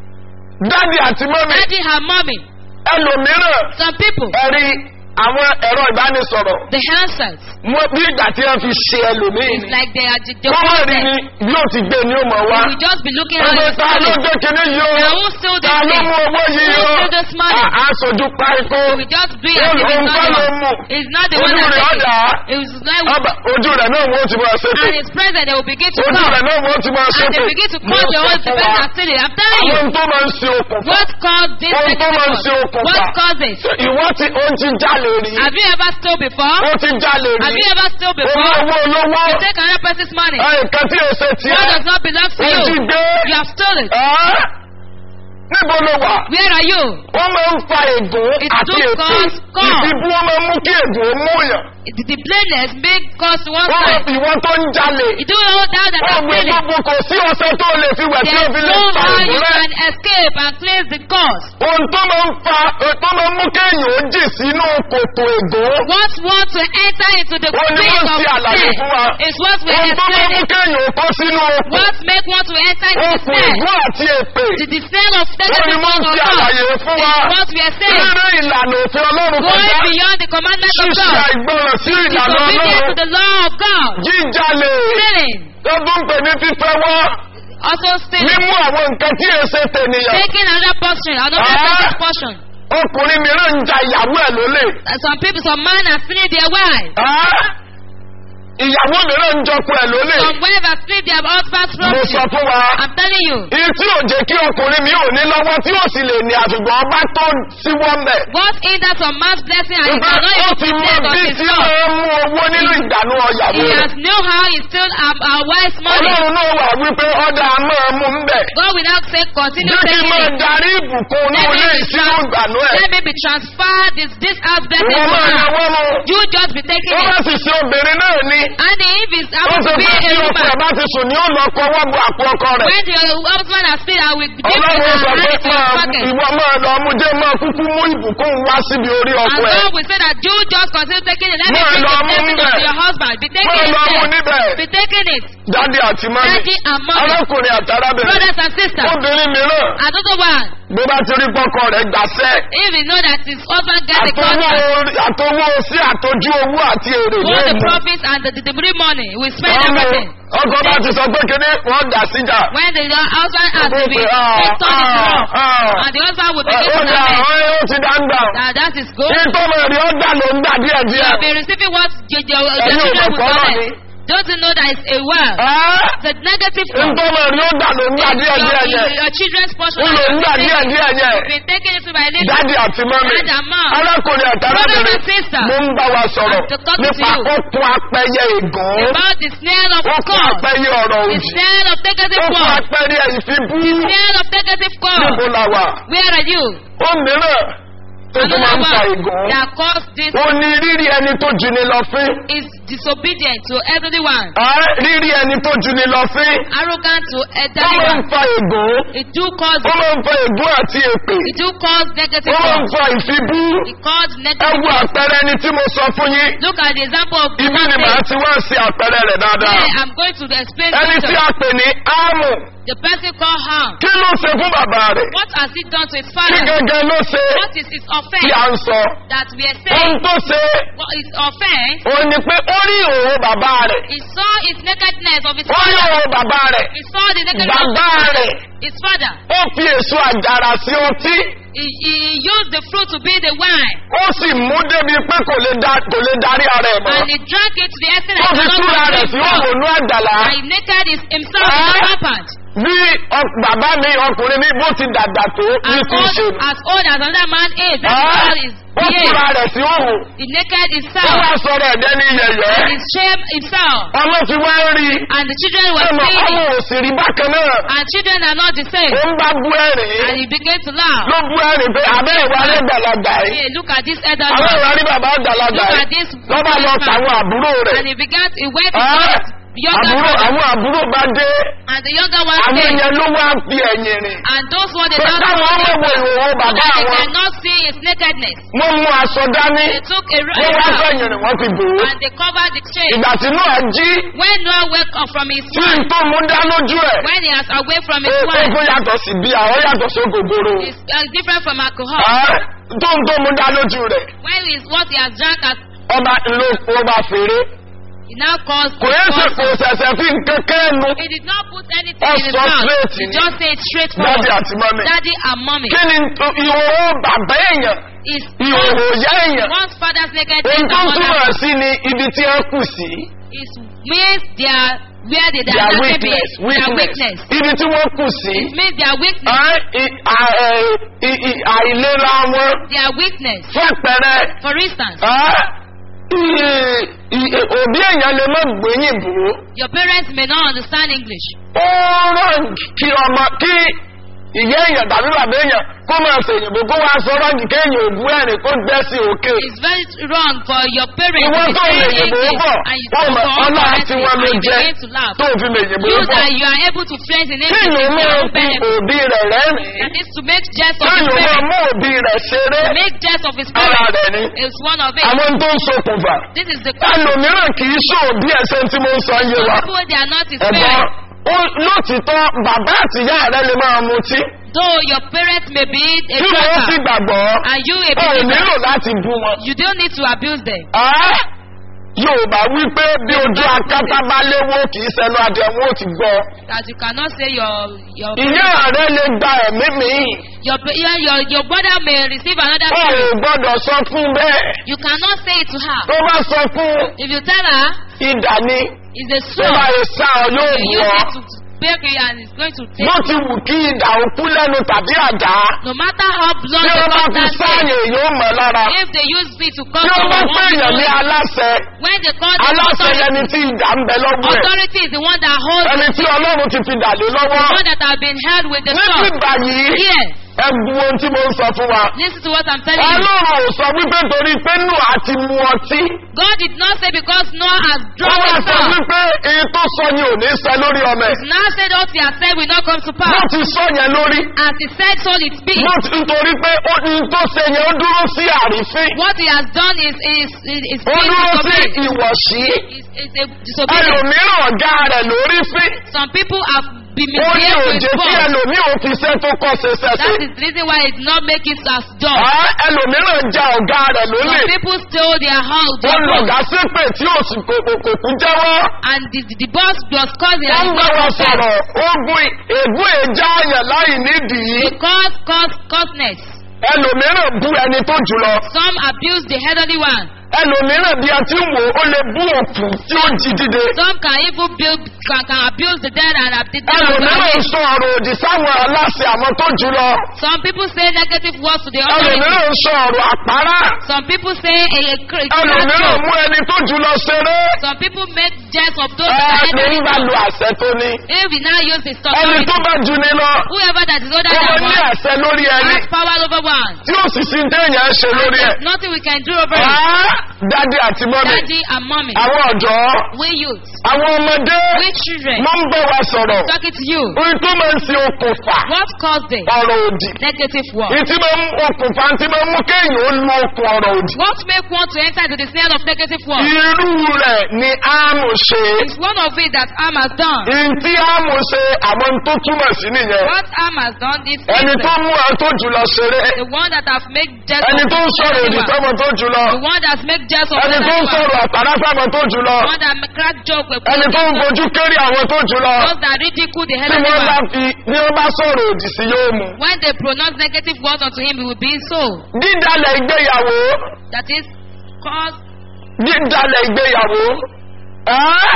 dádì àti mọ́mì Daddy and mommy, ẹlòmíràn some people, ẹ̀rí àwọn ẹ̀rọ ìbánisọ̀rọ̀ the handsets, wọ́n bí ìgbà tí wọ́n fi ṣe ẹlòmíì it's ni. like they are the, the Kọ́mọ̀ rí ni bí ó ti gbé ni ó mọ̀ wá. We will just be looking at Ẹgbẹ́ it. ta ló gbé kinní yìí o? Now who steal this Ta ló thing? mú owó yìí Who o? steal this money? À- Aṣojú páríkó. We just do it Ó as if lòun it's not kọ́ the ló one. mú. It's not the one Ojú that rẹ̀ take ọ̀dà. it. It was like Ọba ojú rẹ̀ náà wọ́n ti máa ṣépè. and his present they will begin to Ojú come. rẹ̀ náà wọ́n ti máa And ṣépè. they begin to Mo call the sọ whole the fún person wa. that steal it. I'm telling you. Àwọn tó máa ń ṣe okùnfà. What caused this Ohun tó máa ń ṣe negative okùnfà. What caused it? Ìwọ́ ti ó ti jalè rí. Have you ever stole before? Ó ti jalè Have rí. you ever stole Owó before? owó olówó. You take another person's money. Nǹkan tí èsè What tiẹ̀. does not belong to Ó ti you? gbé. You have stolen. Ẹ́ níbo ló wà? Where are you? Wọ́n máa ń fa ègún It àti took èpè. God's call. Ìfibú wọn máa ń mú kí ègún ó mú yàn. The, the blameless make cause to one wọ́n side. ìwọ tó ń jalè. You do know that that wọ́n are gbé failing. gbogbo kò sí ọ̀sẹ̀ tó lè fi wẹ̀ tí ó There's fi lè no pa how you ìbúrẹ́. can escape and cleanse the cause. ohun tó máa ń fa tó máa ń mú kéèyàn ó jì sínú kòtò ègò. What want to enter into the Wọ́n ní pit wọ́n of ti àlàyé sin fún wa. is what we ohun tó máa ń mú explain. kéèyàn ó kó sínú okùn. What make one to enter into the okùn snare? ègún àti èpè. The descent of wọ́n ní negative wọ́n of ti God àlàyé fún is wa. what we are saying. rírẹ́ ìlànà òfin ọlọ́run Going kọjá. beyond the commandments of ṣíṣe God. àìgbọràn sí ìlànà Disobedience to ọlọ́run. the law of God. jíjalè. Sinning. tó tún pè ní fífẹ́ wọ́n. Also stealing. mímú àwọn nǹkan tí èsè tènìyàn. Taking another portion, another Ah. person's portion. ọkùnrin mìíràn ń ja ìyàwó ẹ̀ lólè. And some people, some men are stealing their wives. Ah! ìyàwó mìíràn ń jọkọ ẹ̀ lólè. Some wives are stealing their husband's mo property. sọ fún wa. I'm telling you. Iye tí ò jẹ́ kí ọkùnrin mi ò ní lọ́wọ́ tí ò sì lè ní àtùgbọ́n ọba tó síwọ́ mẹ́. What hinders some man's blessing and he Ìgbà cannot ó even ti mọ protect of bí his tí God. máa ń mú owó nínú ìdànù ọ̀yàwó He rẹ̀. has know how he still um, our wife's money. Ọlọ́run náà wà wípé ọ̀dà máa mú ń bẹ̀. God will now say, continue Jẹ́ kí taking máa it. darí ìbùkún Let inú me, ilé be ìsínú trans- ìgbànú ẹ̀. let me be transferred this, this house blessing Ìwọ to máa her. yàwọ́ mu. You just be taking Ó bá it. sì ṣe obìnrin náà ni. And if it's Ó happens sọ to be pé a tí ọkọ ẹ̀ woman, bá ti sùn ní ó lọ kọ ọwọ́ bu àpò ọkọ rẹ̀. when your husband has said, I will give you Ọlọ́run sọ and pé hand it to your máa pocket. ìwọ máa lọ mú jẹ́ máa kúkú mú ìbùkún wá síbi orí And ọkọ ẹ̀. God will say that you just continue taking it. Let me Máa bring lọ the mú blessing níbẹ̀. of your husband. Be Máa taking lọ mú it. níbẹ̀. Be taking it. Dádì àti mọ́mí. Daddy and mommy. Arákùnrin àti arábìnrin. Brothers and sisters. Obìnrin mìíràn. Another one. Bó bá ti rí pọ́kọ rẹ̀ gbàṣẹ́. If you know that his husband gets a Àtọwọ́ contract, orí- àtọwọ́ sí àtọjú owó àti èrè both the yóò mú. profits and the delivery money, we spend Ọmọ everything. ọkọ bá ti sọ pé kíní wọ́n dà síjà. When the husband has to be Ó pé, ah, returned his ah, wrong, ah. and the husband will Ó begin to dà lament ọ́ ó ti dá ń gbà. that that is good. Ìtọ́mọ̀ rí ọ́ dà ló ń gbà díẹ̀ You díẹ̀. have been receiving what your, your, your Ẹ̀yin ò children mọ̀ will kọ́ náà collect. ni. Don't you know that it's a well? The negative one. Ìtọ́mọ̀ rí ọ́ dà ló ń gbà díẹ̀ díẹ̀ Your, yẹn. your children's portion Ó lò ń gbà díẹ̀ díẹ̀ yẹn. been taken into by little. Dádì àti mọ́mí. Dad and mom. Arákùnrin àti Brothers arábìnrin. and sisters. Mo ń bá wa sọ̀rọ̀ I'm talking to nípa you. okun apẹyẹ ìgàn. About the snail of Okun God. apẹyẹ ọ̀rọ̀ The òdì. snail of negative Okun word. apẹyẹ ìfibú. Snail of negative Níbo God. la wà? Where are you? Ó mìíràn tó tún máa ń fa Another one ìgàn. that caused this Ó ní rírí ẹni tó ju ni lọ fín. is disobedient to everyone. Ẹ́ rírí ẹni tó ju ni lọ fín. Arrogant to Ó máa ń everyone. fa ìgàn. It do cause Ó máa ń fa ègún àti èpè. it do cause negative Ó máa ń word. fa ìfibú. It cause Ẹ negative wo word. àpẹẹrẹ ẹni tí mo sọ fún yín. Look at the example of Ibi ni màá Manasseh. ti wá sí àpẹẹrẹ rẹ̀ dáadáa. Yeah, I'm going to explain Ẹni tí later. a pè ní Ámù. The person called Ham. Kí ló ṣe fún bàbá rẹ̀? What has he done to his Kí father? gangan ló ṣe What is his tí offense à ń sọ? that we are Ohun saying? tó ṣe What is offense? òun ni pé ó rí òun bàbá rẹ̀. He saw his nakedness of his Ó rí father. òun bàbá rẹ̀. He saw the nakedness of Bàbá rẹ̀. his father. Ó fi èso àjàrà sí ọtí. He, he used the fruit to be the wine. Ó sì mú débi pé kò lè da- kò lè darí ara ẹ̀ mọ́. And he drank it to the extent Ó that fi he túra cannot rẹ̀ sí control himself. òmùnú àjàlá. And he naked his, himself in Ah. the rampant. Bí ọ- bàbá mi ọkùnrin mi bó ti dàgbà tó ní As ti old, ṣe. as old as another man is, that's Ah, how his Ó túra behaved. rẹ̀ sí òhùn. He naked Ó himself. wá sọ̀rọ̀ ẹ̀dẹ́ ní And yẹ̀yẹ́. he shamed himself. Ọmọ ti wá ń rí i. And the children were Ọmọ seeing ọmọ it. ò sì rí bákan náà. And children are not the same. Ó ń bá bú ẹ̀rín. And he began to laugh. Ló bú ẹ̀rín pé abẹ́ ìwà rẹ̀ gbàlagbà yìí. Hey, look at this elder Àwọn man. ìwà rí bàbá àgbàlagbà Look yìí. at this Lọ́ba lọ man. tàwọn àbúrò rẹ̀. And he began, he went to Ah, his younger Àbúrò brother. àwọn àbúrò bá dé. And the younger one Àwọn said, èèyàn ló wá fi ẹ̀yìn rìn. and those were the Pé last káwọn ọmọ wo ìhòòhò so bàbá that they àwọn. cannot see his nakedness. Wọ́n mú aṣọ dání. They took a Wọ́n wá rope fẹ̀yìn rìn wọ́n fi bò ó. and they covered the shame. Ìgbà tí Nóà jí When Noah woke up from his tí n wife, tó mú dá lójú ẹ̀. when he was away from his Ó wife, kó yàtọ̀ sí bí àwọn yàtọ̀ sí ògògòrò. it's uh, different from alcohol. Ah, Tó ń tó mú dá lójú rẹ̀. When is what he has drank, as, Ọba ló ọba fèrè. he now caused Kò yẹ ṣe kò ṣẹ̀ṣẹ̀ fi nǹkan kẹ́nu. He did not put anything in his Ọ̀sọ̀ mouth. straight He ni. just said straight Dádì forward. àti mọ́mí. Daddy and mommy. Kí ni tó- ìhòòhò bàbá èèyàn? Is Ìhòòhò ìyá èèyàn? one's father's naked Ohun and tó ń túmọ̀ mother's sí ni ibi tí wọ́n kù sí. is means their where they Their are weakness. their Weakness. weakness. Ibi tí wọ́n kù sí. It means their weakness. Ah, i- à- ẹ̀, i- i- Àìlera wọn. Their weakness. Fún àpẹẹrẹ. For instance, ah, i- i- Òbí èèyàn lè má gbóyìn bò ó. your parents may not understand English. Ó rán kí ọmọ kí ìyá èèyàn tàbí bàbá èèyàn kó máa ṣèyìnbó kó wá sọ rọ́ọ̀gì kéèyàn òbú ẹ̀rìn kó gbẹ́ sí òkè. It's very wrong for your parents ìwọ to tó be lè saying yìnbó English bọ̀ and you wọ́n talk mọ̀ for ọlá all tí wọ́n ló and you jẹ́ begin to laugh. tó fi lè yìnbó You bọ̀. that you are able to flex in English kéèyàn is máa your own fi benefit. òbí rẹ̀ rẹ́rìn-ín That is to make jest of his kéèyàn máa parents. mú òbí rẹ̀ ṣeré To make jest of his ara parents rẹ̀ ni. is one of it. àwọn tó ń ṣokùnfà. This is the cause. ẹlòmíràn kì í ṣòbí ẹsẹ̀ tí mo ń sọ yé wa. Some people they are not his ẹ̀gbọ́n parents. ó- lótìtọ́ bàbá àtìyá rẹ̀ lè máa mutí. Though your parents may be a tí wọ́n sì drunkard gbàgbọ́ and you a ó nílò believer, láti bú wọn. you don't need to abuse them. Ẹ́, Yorùbá wí pé bí ojú akátá bá léwó kì í sẹnu adìẹ wọn ò ti gbọ́. That you cannot say your your ìyá rẹ̀ lè gba ẹ̀mí mi. your your your, your brother may receive another ó ò spirit. gbọ́dọ̀ sọ fún bẹ́ẹ̀. You cannot say it to her. tó bá sọ fún If you tell her ìdà ni it's a tó bá sword, yẹ sá ọ yóò you bù use ọ́. it to break it and it's going to take. bó ti wù kí ìdà òkú lẹ́nu tàbí àdá. No matter how blunt tí the wọ́n bá fi contact sáàyè is, yóò mọ̀ lára. if they use it to cut tí wọ́n bá someone, pè one èèyàn ní will- aláṣẹ when they call the aláṣẹ authority, lẹni tí ìdà ń bẹ lọ́wọ́ ẹ̀. authority is the one that holds ẹni tí ọlọ́run ti fi dà lé the lọ́wọ́. one that have been held with the níbi sword. ìgbà yìí Yes, ẹ bu ohun tí mo ń sọ fún wa. listen to what I'm telling you. ọlọ́run ò sọ wípé torí pé nù àti mu ọtí. God did not say because Noah has wọ́n drunk wá the sọ sword. wípé èyí tó sọ ni ò ní sẹ lórí ọmọ ẹ̀. Now said what he has said will not come to wọ́n pass. ti sọ yẹn lórí. As he said, so it be. wọ́n ti nítorí pé ó ní tó ṣe yẹn ó dúró sí àrífín. What he has done is is is, is ó being dúró sí disobedient. ìwọ̀sí. Is, is a disobedience. ẹlòmíràn ọ̀gá rẹ̀ lórí fín. Some people have been ó ní misbehaved with òjé tí boss. ẹlòmíì ò fi iṣẹ́ tó kọ́ ṣe That ṣẹ̀ṣẹ̀. is the reason why it did not make it as job. Ẹ́, ẹlòmíràn ja ọ̀gá rẹ̀ lólè. Some people stole their house, ó their lọ boss, ọ̀gá sépè tí ò sì kò kò kò kú jẹ́wọ́. and the, the, the boss was causing wọ́n and ń bá not wọn confess. sọ̀rọ̀ ogun ègún èjà àyàn láì nídìí. Because cause causeness. ẹlòmíràn bú ẹni tó jùlọ. Some abuse the elderly one. ẹlòmíràn bí a ti ń wò ó lè bú òkú tí ó jí dìde. Some can even build can, can abuse the dead and ab- the dead. of the ẹlòmíràn living. sọ ọ̀rọ̀ òdì sáwọn aláṣẹ àwọn tó jùlọ. Some people say negative words to the authority. ẹlòmíràn sọ ọ̀rọ̀ àpárá. Some people say a, a, cr- a ẹlòmíràn joke. mú ẹni tó jùlọ ṣeré. Some people make jest of those that are ẹni ń elderly. bá lu àṣẹ tó ní. If we now use the ẹni authority, tó bá ju ni lọ. whoever that is older ó than ní one àṣẹ lórí ẹni. has power over one. tí ó sì sí téèyàn ṣe lórí ẹ̀. There's nothing we can do over it. Àá, dádì àti mọ́mí. Daddy and mommy, àwọn ọ̀dọ́. we youth, àwọn ọmọdé. we children, mo ń bẹ̀ wá sọ̀rọ̀. talking to you. ohun tó máa ń ṣe okùnfà. What caused it? ọ̀rọ̀ òdì. Negative word. ìtí máa ń okùnfà tí máa ń mú kéèyàn ó lu okùn ọ̀rọ̀ òdì. What make one to enter into the snare of negative word? irú rẹ̀ ni áàmù ṣe. It's one of it that Am has done. ìtí áàmù ṣe àwọn tó túmọ̀ sí nìyẹn. What Am has done is ẹni tó mú ẹ tó jùlọ ṣeré. the one that have made jest ẹni of tó ń sọ̀rọ̀ òdì anyone. sọ́mọ tó jùlọ. The one that make jest of ẹni tó ń anyone. sọ̀rọ̀ àpárá sámọ tó jùlọ. The one that make crack joke with ẹni tó ń fojú kéré àwọn tó jùlọ. those that ridicule the tí elderly wọ́n bá one. fi bí wọ́n bá sọ̀rọ̀ òdì sí yóò mú. When they pronounce negative words unto him, he will be so. dídalẹ̀ ìgbéyàwó. That is cause dídalẹ̀ ìgbéyàwó. Ẹ́,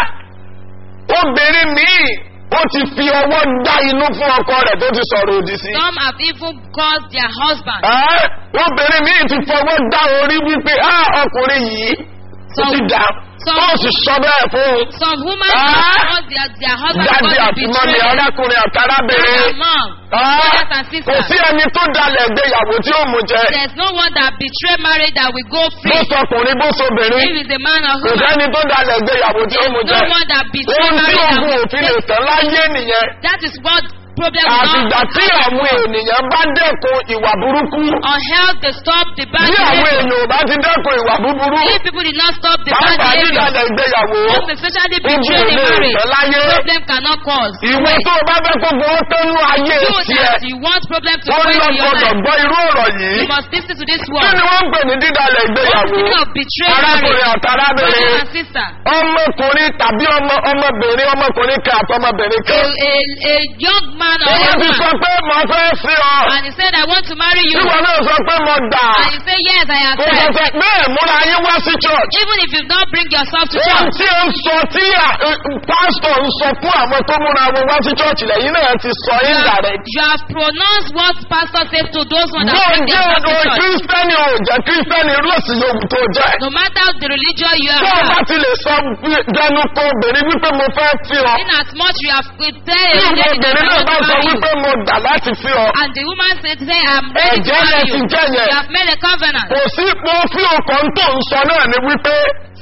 obìnrin míì ó ti fi ọwọ́ dá inú fún ọkọ rẹ̀ tó ti sọ̀rọ̀ òdì sí. some have even caused their husband. Ẹ́, obìnrin míì ti fọwọ́ dá orí wípé á ọkùnrin yìí ó ti dà Some- ó sì sọ bẹ́ẹ̀ fún Some women Ah. have caused their, their husband dájú because àti they mọ́mi betray them. arákùnrin àtàrábìnrin. Their mom, Ẹ́, brothers and kò sisters. sí ẹni tó dalẹ̀ ìgbéyàwó tí ó mú jẹ. There's no one that betray marriage that will go bó free. sọkùnrin bó sobìnrin If it's a man or kò woman, sẹ́ni tó dalẹ̀ ìgbéyàwó tí ó mú there's jẹ. no one that betray ohun tí marriage that ogun will òfin lè tán láyé nìyẹn. That is what problem will àtìgbà not tí àwọn ènìyàn bá dẹ́kun ìwà burúkú. or help to stop the bad bí àwọn behavior. èèyàn ò bá ti dẹ́kun ìwà búburú. If people did not stop the bad pàápàá behavior, dídalẹ̀ ìgbéyàwó. most especially ogun betray ò the lè marriage, tán láyé. problem cannot cause. ìwé tó o bá fẹ́ kó gbowó tẹ́nu ayé You tiẹ̀. that you want problem to wọ́n go lọ into your gbọdọ̀ life, gbọ́ irú ọ̀rọ̀ yìí. you must listen to this kí word. ni wọ́n ń pè ní dídalẹ̀ What's the ìgbéyàwó? meaning of betray arákùnrin marriage? àtàrábìnrin. Brother and sister, ọmọkùnrin tàbí ọmọ ọmọbìnrin ọmọkùnrin kan àti ọmọbìnrin a, kan. a, a young man or èyí a ti sọ woman, pé mo fẹ́ fi ọ. and he said, I want to marry you. ìwọ náà sọ pé mo gbà. And you say, yes, I kò yourself. ṣẹ̀ṣẹ̀ bẹ́ẹ̀ múra yín wá sí church. Even if you don't bring yourself to Ohun church. tí ó ń sọ tí à- ẹ, pásítọ̀ ń sọ fún àwọn tó múra wọn wá sí church lẹ́yìn náà ti sọ You yín have, dàrẹ́. you have pronounced what pastor said to those ones that Bó bring jẹ́ themselves to ọ̀dọ̀ church. kírísítẹ́nì ò jẹ́ kírísítẹ́nì rọ́ọ̀sì yòówù tó jẹ́. No matter the religion you Tó o bá are, ti lè sọ wí- dẹnu kọ obìnrin wípé mo fẹ́ fi ọ. in as much you have tell Tí a lady that obìnrin I náà want bá to sọ marry you, wípé mo dà láti fi ọ. and the woman said, say, I'm ready to Ẹ̀jẹ̀ marry rẹ̀ you. ti jẹ́ yẹn. You have made a covenant. Kò sí mo fi ọkàn tó ń sọ náà ni wípé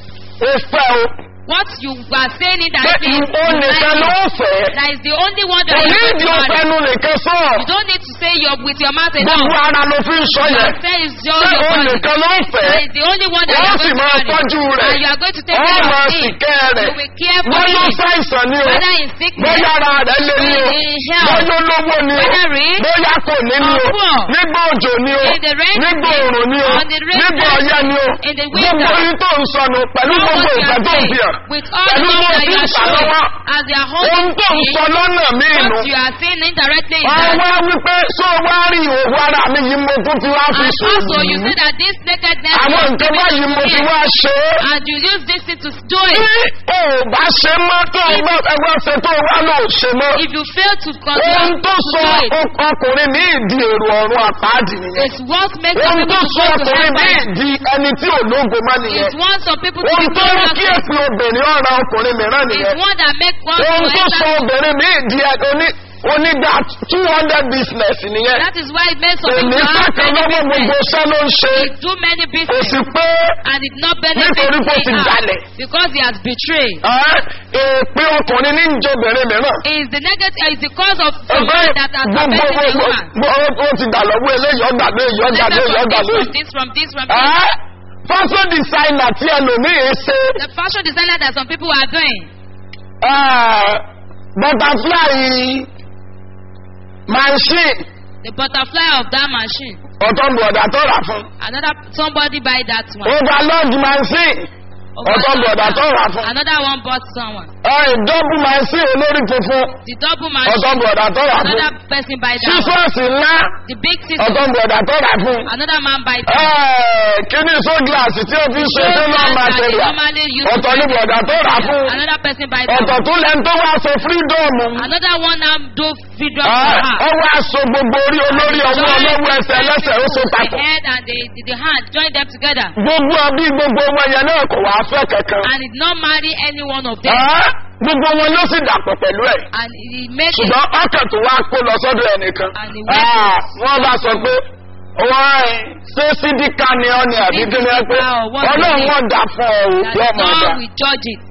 o fẹ́ o. What you are saying Pé indirectly is ìwọ you nìkan ló like it. fẹ́. That is the only one that Kò you ní are ìdí going to marry. ọ̀fẹ́nu nìkan sọ. You don't need to say your, with your mouth Gbogbo alone. ara ló fi ń sọ yẹn. Your say is your, Ṣé your o body. nìkan ló fẹ́? That is the only one that you Wọ́n are sì going to máa marry. tọ́jú rẹ̀. And you are going to take Wọ́n care máa of sì him. kẹ́ rẹ̀. You will care for Bóyá him. ṣàìsàn ni o. Whether in sickness, Bóyá ara rẹ̀ lé ní o. in health, Bóyá olówó ni o. whether rich, Bóyá kò ní ni o. or poor. Nígbà òjò ni o. In the rain Nígbà season, òrùn ni o. on the rain Nígbà season, ọyẹ́ ni o. in the winter. Gbogbo yín tó ń sọnù pẹ̀lú know gbogbo what you ìfẹ́ are tó ń saying. fi hàn. With all Pẹ̀lú the bó love that ti you ń are fà showing, lọ́wọ́. as they are Ohun holding tó ń me, sọ lọ́nà míì nù. what you are saying indirectly is Wọ́n that wá wípé sọ wá rí òwú ara mi yìí mo tún ti wá fi And sùn. also, you say that this nakedness Àwọn was nǹkan given báyìí to mo ti him, wá ṣe é. and you use this thing to do Tí it. o ò bá ṣe mọ́ tó o bá ẹgbẹ́ ṣe tó o wá lò ó ṣe mọ́. If you fail to Ohun continue tó to sọ do it, ọk- ọkùnrin ní ìdí èrò ọ̀run àpáàdì nìyẹn. it's what makes some Ohun tó people to sọ go to ọkùnrin ní heaven. ìdí ẹni tí ò lógo mọ́ nìyẹn. It's one some people to Ohun be tó mú kí glorious. èpè obìnrin ọ̀ràn ọkùnrin mìíràn It's nìyẹn. one that makes one Ohun to tó sọ enter. obìnrin ní ìdí ẹ- oní onídà two hundred business nìyẹn. That is why it makes some Èmi people to have sákan many lọ́wọ́ gbogbo business. iṣẹ́ ló ń ṣe. He do many Kò business sì pé and it not benefit Nítorí pé ó ti him jalè. because he has betrayed. ẹ́, èpè ọkùnrin ní ìjọbìnrin mìíràn. Is the negative is the cause of Ẹgbẹ́ someone that has gbogbo affected the woman. gbogbo ó ti dà lọ́wọ́ eléyìí ọ̀gá lóyìí ọ̀gá Let us lóyìí from ọ̀gá this, lóyìí. from this, from this, from this. Ẹ́, fashion designer tí ẹlòmíì ṣe The fashion designer that some people are doing. ẹ́, butterfly machine The butterfly of that machine. ọ̀tọ̀ bọ̀dà tó rà fún. Another somebody buy that one. overload machine ọ̀tọ̀ bọ̀dà tó rà fún. Another one bought someone. ẹ̀, double machine olórí funfun The double ọ̀tọ̀ machine. bọ̀dà tó rà fún. Another person buy that one. sísọ́ọ̀sì ńlá The big system. ọ̀tọ̀ bọ̀dà tó rà fún. Another man buy that. Ẹ̀, kíní sógíláàsì tí o fi ń ṣe Those nínú guys that they material normally use ọ̀tọ̀ to ní buy bọ̀dà tó rà fún. Another person buy that ọ̀tọ̀ one. tún lẹ́nu tó wá ṣe fírídọ́ọ̀mù. Another one now do freedom Ẹ̀, for her. ọ wá so gbogbo orí olórí ọwọ́ ọlọ́wọ́ ẹsẹ̀ ẹlẹ́sẹ̀ ó so The papọ̀. head and the, the, the hand join them together. gbogbo ọbí gbogbo wọn yẹn náà kò wá fẹ́ kankan. And did not marry any one of them. Ẹ̀, gbogbo wọn ló sì dàpọ̀ pẹ̀lú ẹ̀. And he made it. ṣùgbọ́n ọkàn tó wá kó lọ sọ́dọ̀ ẹnìkan. And he went Ah, to- wọ́n bá sọ pé wọ́n ẹ̀ ṣé sídìkà ni ọ ni àbí kí ni ẹ pé Sídìkà or what ọlọ́run is it? wọn dà fún ọ o That yóò máa dà. God will judge it.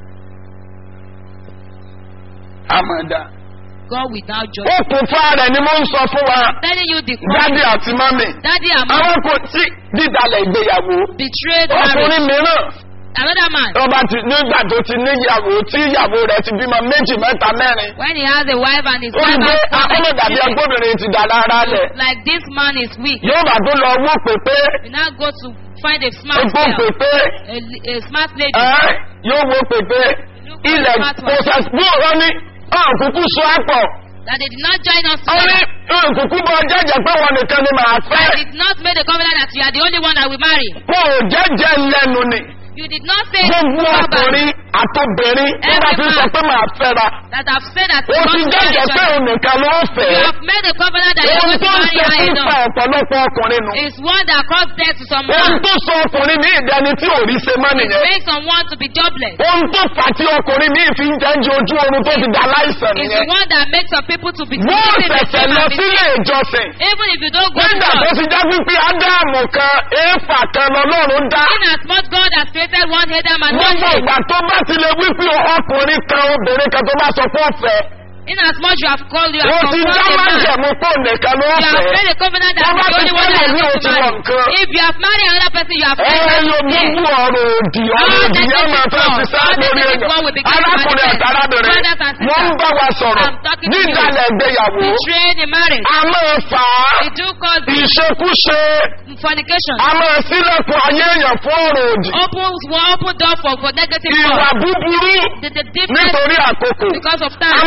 àmàdà. God will now judge it. okùnfà rẹ̀ ni mo ń sọ fún wa Telling you the dádì àti mọ́mì. Daddy and mom àwọn kò tí dídalẹ̀ ìgbéyàwó. betrayed marriage. ọkùnrin mìíràn Another man. ọba ti nígbà tó ti níyàwó tí ìyàwó rẹ̀ ti bímọ méjì mẹ́ta mẹ́rin. When he has a wife and his ó ń wife gbé has akọ́lọ̀ dàbí children, agbóbìnrin ti dà lára lẹ̀. like this man is weak. yóò bá tó lọ wó pépé We now go to find a smart egbò girl, pépé. a, a smart lady. ẹ́ yóò wo pépé ilẹ̀ kò sẹ̀ gbóòrọ́ ní ọ̀kúnkú sọ àpọ̀ That they did not join us ó ní together. ọ̀kúnkú bọ́ jẹ́jẹ́ pé wọn nìkan ni màá I fẹ́ did not make the covenant that you are the only one that will marry. wọn ò jẹ́jẹ́ lẹ́nu ni You did not say gbogbo verbally ọkùnrin àtobìnrin nígbà tí ń sọ pé màá fẹ́ra that have said that ó you ti want to jẹ́jẹ́ marry pé each òun nìkan ló ń other. fẹ́ You have made a covenant that you ohun want to tó ń marry ṣe her fífa alone. ọ̀pọ̀lọpọ̀ ọkùnrin nù It's one that caused death to ohun someone. tó sọ ọkùnrin ní ìdẹni tí ò rí ṣe mọ́ nìyẹn Make someone to be jobless. ohun tó fà tí ọkùnrin míì fi ń jẹ́jú ojú oorun tó ti dà láìsàn It's nìyẹn the one that makes some people to be wọ́n sleeping in the ṣẹ̀ṣẹ̀ same lọ and be sílé sick. ìjọsìn Even if you don't go to nígbà tó church. ti já wípé ádámù kan éfà kan lọ́lọ́run dá In as much God has created one Adam and one gbogbo Eve. ìgbà tó bá ti lè wípé ọkùnrin kan obìnrin kan tó bá sọ fún ọ̀fẹ́ In as much you have called, you ó have ti dá confronted man. májẹ̀mú pé òun nìkan ló You have fẹ́ made a covenant that Wọ́n is bá the ti only one fẹ́ that lòmí is ò going ti to wọ̀ marry. nǹkan. If you have married another person, you have ẹ entered yóò into sin. gbogbo ọ̀rọ̀ òdì ọ̀rọ̀ All òdì negative yẹn máa fẹ́ thoughts, ti sá all lórí negative èèyàn one will begin to arákùnrin manifest. àtàrábìnrin Brothers and sisters, wọ́n ń bá wa sọ̀rọ̀ I'm talking to you. dídalẹ̀ ìgbéyàwó Betraying in marriage. a máa fà á It do cause ìṣekúṣe fornication. a máa sílẹ̀kùn ayé èèyàn fún ọ̀rọ̀ òdì Open, will open door for, for negative ìwà thoughts. búburú The, the difference nítorí àkókò because of a time. máa sílẹ̀kùn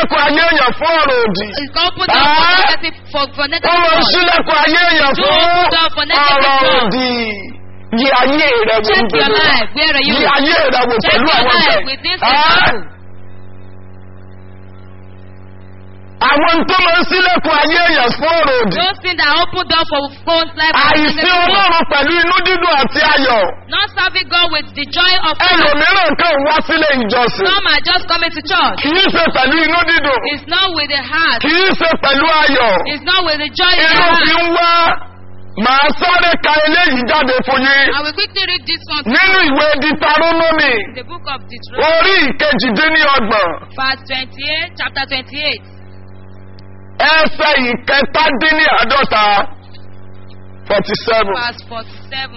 sílẹ̀kùn ayé èèyàn fún ọ̀rọ̀ òdì. It's open door for Ah. negative for, for ó negative máa ń thoughts. sílẹ̀kùn ayé èèyàn Do fún open door for negative ọ̀rọ̀ thoughts. òdì. yí ayé rẹ̀ wò Check your life. Where are you? yí ayé rẹ̀ wò Check pẹ̀lú your àwọn life ọ̀sẹ̀. with this Ah. example. àwọn tó máa ń sílẹ̀kùn ayé èèyàn fún ọ̀rọ̀ òdì. Those things that open door for phone's life. and àìsí negative thoughts. ọlọ́run pẹ̀lú inú dídùn àti ayọ̀. Not serving God with the joy of God. ẹlòmíràn kan wá sílé ìjọsìn. Some are just coming to church. kì í ṣe pẹ̀lú inú dídùn. It's not with the heart. kì í ṣe pẹ̀lú ayọ̀. It's not with the joy in the inú fi heart. ń wá. màá sáré ka eléyìí jáde fún yín. I will quickly read this one. nínú ìwé ditarónómì The book of Deuteronomy, orí ìkejìdínlọ́gbọ̀n verse 28, chapter 28, ẹsẹ̀ ìkẹtàdínláàdọ́ta forty seven. verse 47.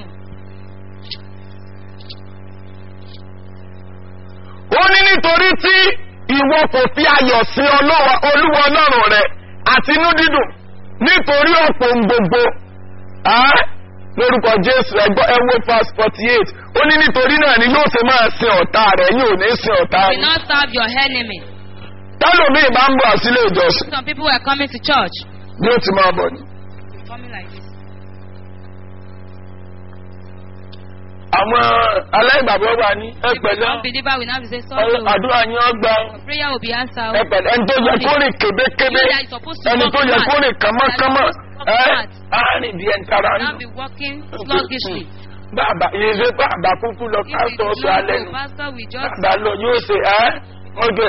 ó ní nítorí tí ìwọ kò fi ayọ̀ sí Ọlọ́wa- olúwa ọlọ́run rẹ àti inú dídùn nítorí ọ̀pọ̀ ohun gbogbo Ẹ́, lórúkọ jésù ẹgbọ́ ẹwọ́ verse forty eight ó ní nítorí náà ni yóò ṣe máa sin ọ̀tá rẹ̀ yóò ní sin ọ̀tá Do yín not serve your enemy. tálòmíì máa ń bọ̀ sílé ìjọsìn Some people were coming to church. bí ó ti máa bọ̀ ni. Coming like this. àwọn aláìgbàgbọ́ wà ní If you ẹgbẹ̀lẹ́ don't believer will not be saying sorry. àdúrà yín ọgbà Prayer will be answered. ẹgbẹ̀lẹ́ ẹni tó yẹ kó rìn kébékébé You that is supposed to ẹni walk tó yẹ smart. kó rìn kánmọ́kánmọ́ That is ẹ supposed to walk àárín bí ẹni tara Now nù. be walking sluggishly. bàbá ìṣe bàbá kúkú lọ If pásítọ̀ it's sọ alẹ́ not, nù pastor will just bàbá lọ yóò ṣe ẹ́ ọjọ́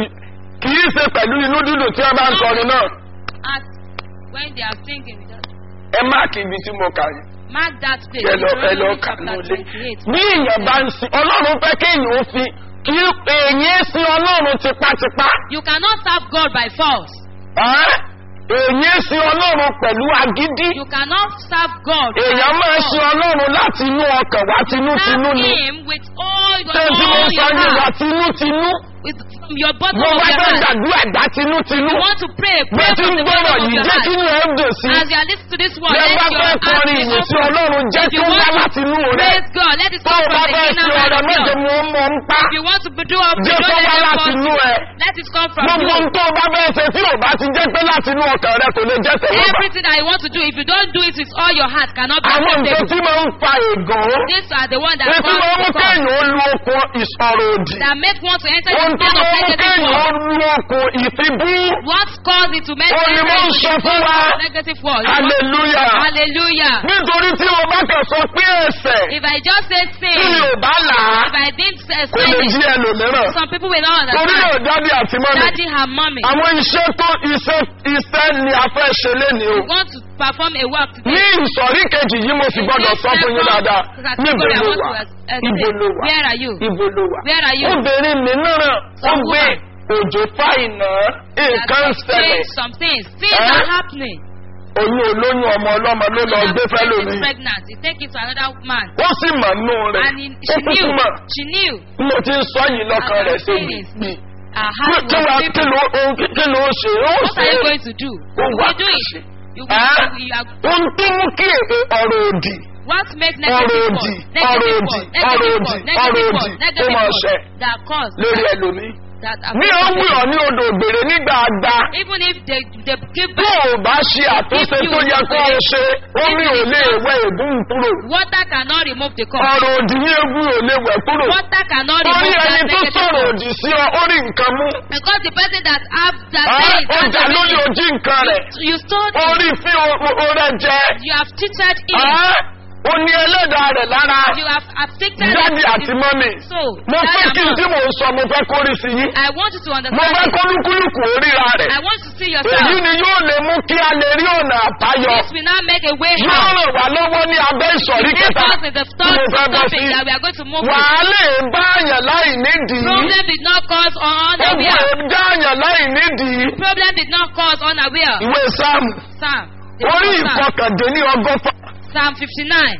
kì í ṣe pẹ̀lú inú dídùn tí wọ́n bá ń kọrin náà ask when they are singing. we just ẹ máàkì ibi tí mo kà yìí Mark that place. ẹ lọ ẹ lọ Deuteronomy kà ní chapter ilé 28. bí èèyàn bá ń sin ọlọ́run fẹ́ kéèyàn ó fi kí èèyàn sin ọlọ́run tipátipá You cannot serve God by force. ẹ́ èèyàn sin ọlọ́run pẹ̀lú agídí You cannot serve God by èèyàn máa force. sin ọlọ́run láti inú ọkàn wá tinútinú Serve ni Him with all your, tẹ́sí mo all sọ your ní wá heart, tinútinú with from your bottom mo of bá your fẹ́ heart. gbàdúrà gbà tinútinú You want to pray, bó pray ti from ń the gbọ́rọ̀ bottom of yìí your jẹ́ heart. kí inú ẹ̀ dùn sí As you are listening to this word, Bí ẹ let bá your fẹ́ heart kọrin be ìyìn sí open. ọlọ́run jẹ́ If kí you ó wá want láti inú rẹ̀ Praise God, let it tó come o bá from the fẹ́ inner fi part ọ̀rọ̀ of méje you. mu ó mọ̀ ń pa If you want to do up, Jẹ́ don't kó let wá it láti come inú ẹ. Let it come from gbogbo you. ohun tó o bá fẹ́ ṣe tí ò bá ti jẹ́ pé láti inú ọkàn rẹ kò lè jẹ́ tẹ̀wọ́gbà Everything that you want to do, if you don't do it with all your heart, cannot be àwọn nǹkan acceptable. tí máa ń fa ègàn These are the ones that ètí máa ń mú cause kéèyàn ó lu okun ìsọ̀rọ̀ òdì that make one to enter ohun the tó place of máa ń mú negative kéèyàn ó word. lu okun ìfibú What caused it to make Ó ní mo ń sọ fún wa. negative word? hallelujah Hallelujah. nítorí tí o bá kàn sọ pé ẹsẹ̀ If I just say tí mi sin, ò bá là á if I didn't say kò lè sin, jí ẹlòmíràn some people will not torí náà understand. dádì àti mọ́mì Daddy and mommy, àwọn iṣẹ́ tó iṣẹ́ iṣẹ́ ni a fẹ́ ṣe lénìí o you want to perform a work today. ní ìsọ̀rí kejì yìí mo sì gbọ́dọ̀ sọ fún yín dáadáa níbo ló wà ibo ló wà Where are you? ibo ló wà Where are you? obìnrin mìíràn ó gbé òjò fáìnà nǹkan ń ṣẹlẹ̀ Change some things. Things Eh? are happening. oyún olóyún ọmọ ọlọ́mọ ló lọ gbé fẹ́ That person lómi is pregnant. You take it to another man. ó sì mọ̀ nù rẹ̀ And he, ó she kúkú knew. mọ̀ She knew. bí mo ti ń sọ yìí lọ́kàn As rẹ̀ I'm ṣe saying gbì it, Her heart kí wàá was kí people. ló ohun kí kí ló ṣe ó What ṣe are you going to do? ó You wà will do ṣe. it. You will, Ah? you are, ohun tó mú kí èdè ọ̀rọ̀ òdì what makes Ọ̀rọ̀ negative òdì, word, negative ọ̀rọ̀ word, òdì, negative ọ̀rọ̀ word, òdì, negative ọ̀rọ̀ word, òdì, negative ó máa word ṣẹ. that cause lórí that, ẹlòmíì that ní ó wù ọ́ ní odò ògbèrè nígbà àgbà even if they they give tó back o bá ṣe àtúnṣe tó yẹ kó o ṣe omi ò lè wẹ ègún kúrò water cannot remove the cause. ọ̀rọ̀ òdì ní egun ò lè wẹ̀ kúrò Water cannot orí remove ẹni that tó negative sọ̀rọ̀ word. òdì sí ọ ó rí nǹkan mú Because the person that have that Ah, says ó that's jà the lórí reason. ojú nǹkan rẹ̀ You stole it. orí fi orẹ jẹ You have cheated him. Ah, ó ní ẹlẹ́dàá rẹ̀ lára You have afflicted dádì him. àti mọ́mì So, mo that fẹ́ kí n amount, tí mò ń sọ mo fẹ́ kórìí sí yín I want you to mo understand fẹ́ it. kólúkúlùkù oríra rẹ̀ I want you to see èyí yourself. ni yóò lè mú kí a lè rí ọ̀nà àbáyọ This will not make a way yóò out. ràn wá lọ́wọ́ ní abẹ́ ìsọ̀rí This kẹta was in the tí third mo fẹ́ bọ́ sí topic that we are going to move wà with. á lè bá àyàn láì nídìí Problem did not cause ó unaware. gbọ́ dá àyàn láì nídìí Problem did not cause unaware. ìwé sáàmù Psalm. the orí book of Psalm. ìfọkàndínní ọgọ́fà Psalm 59.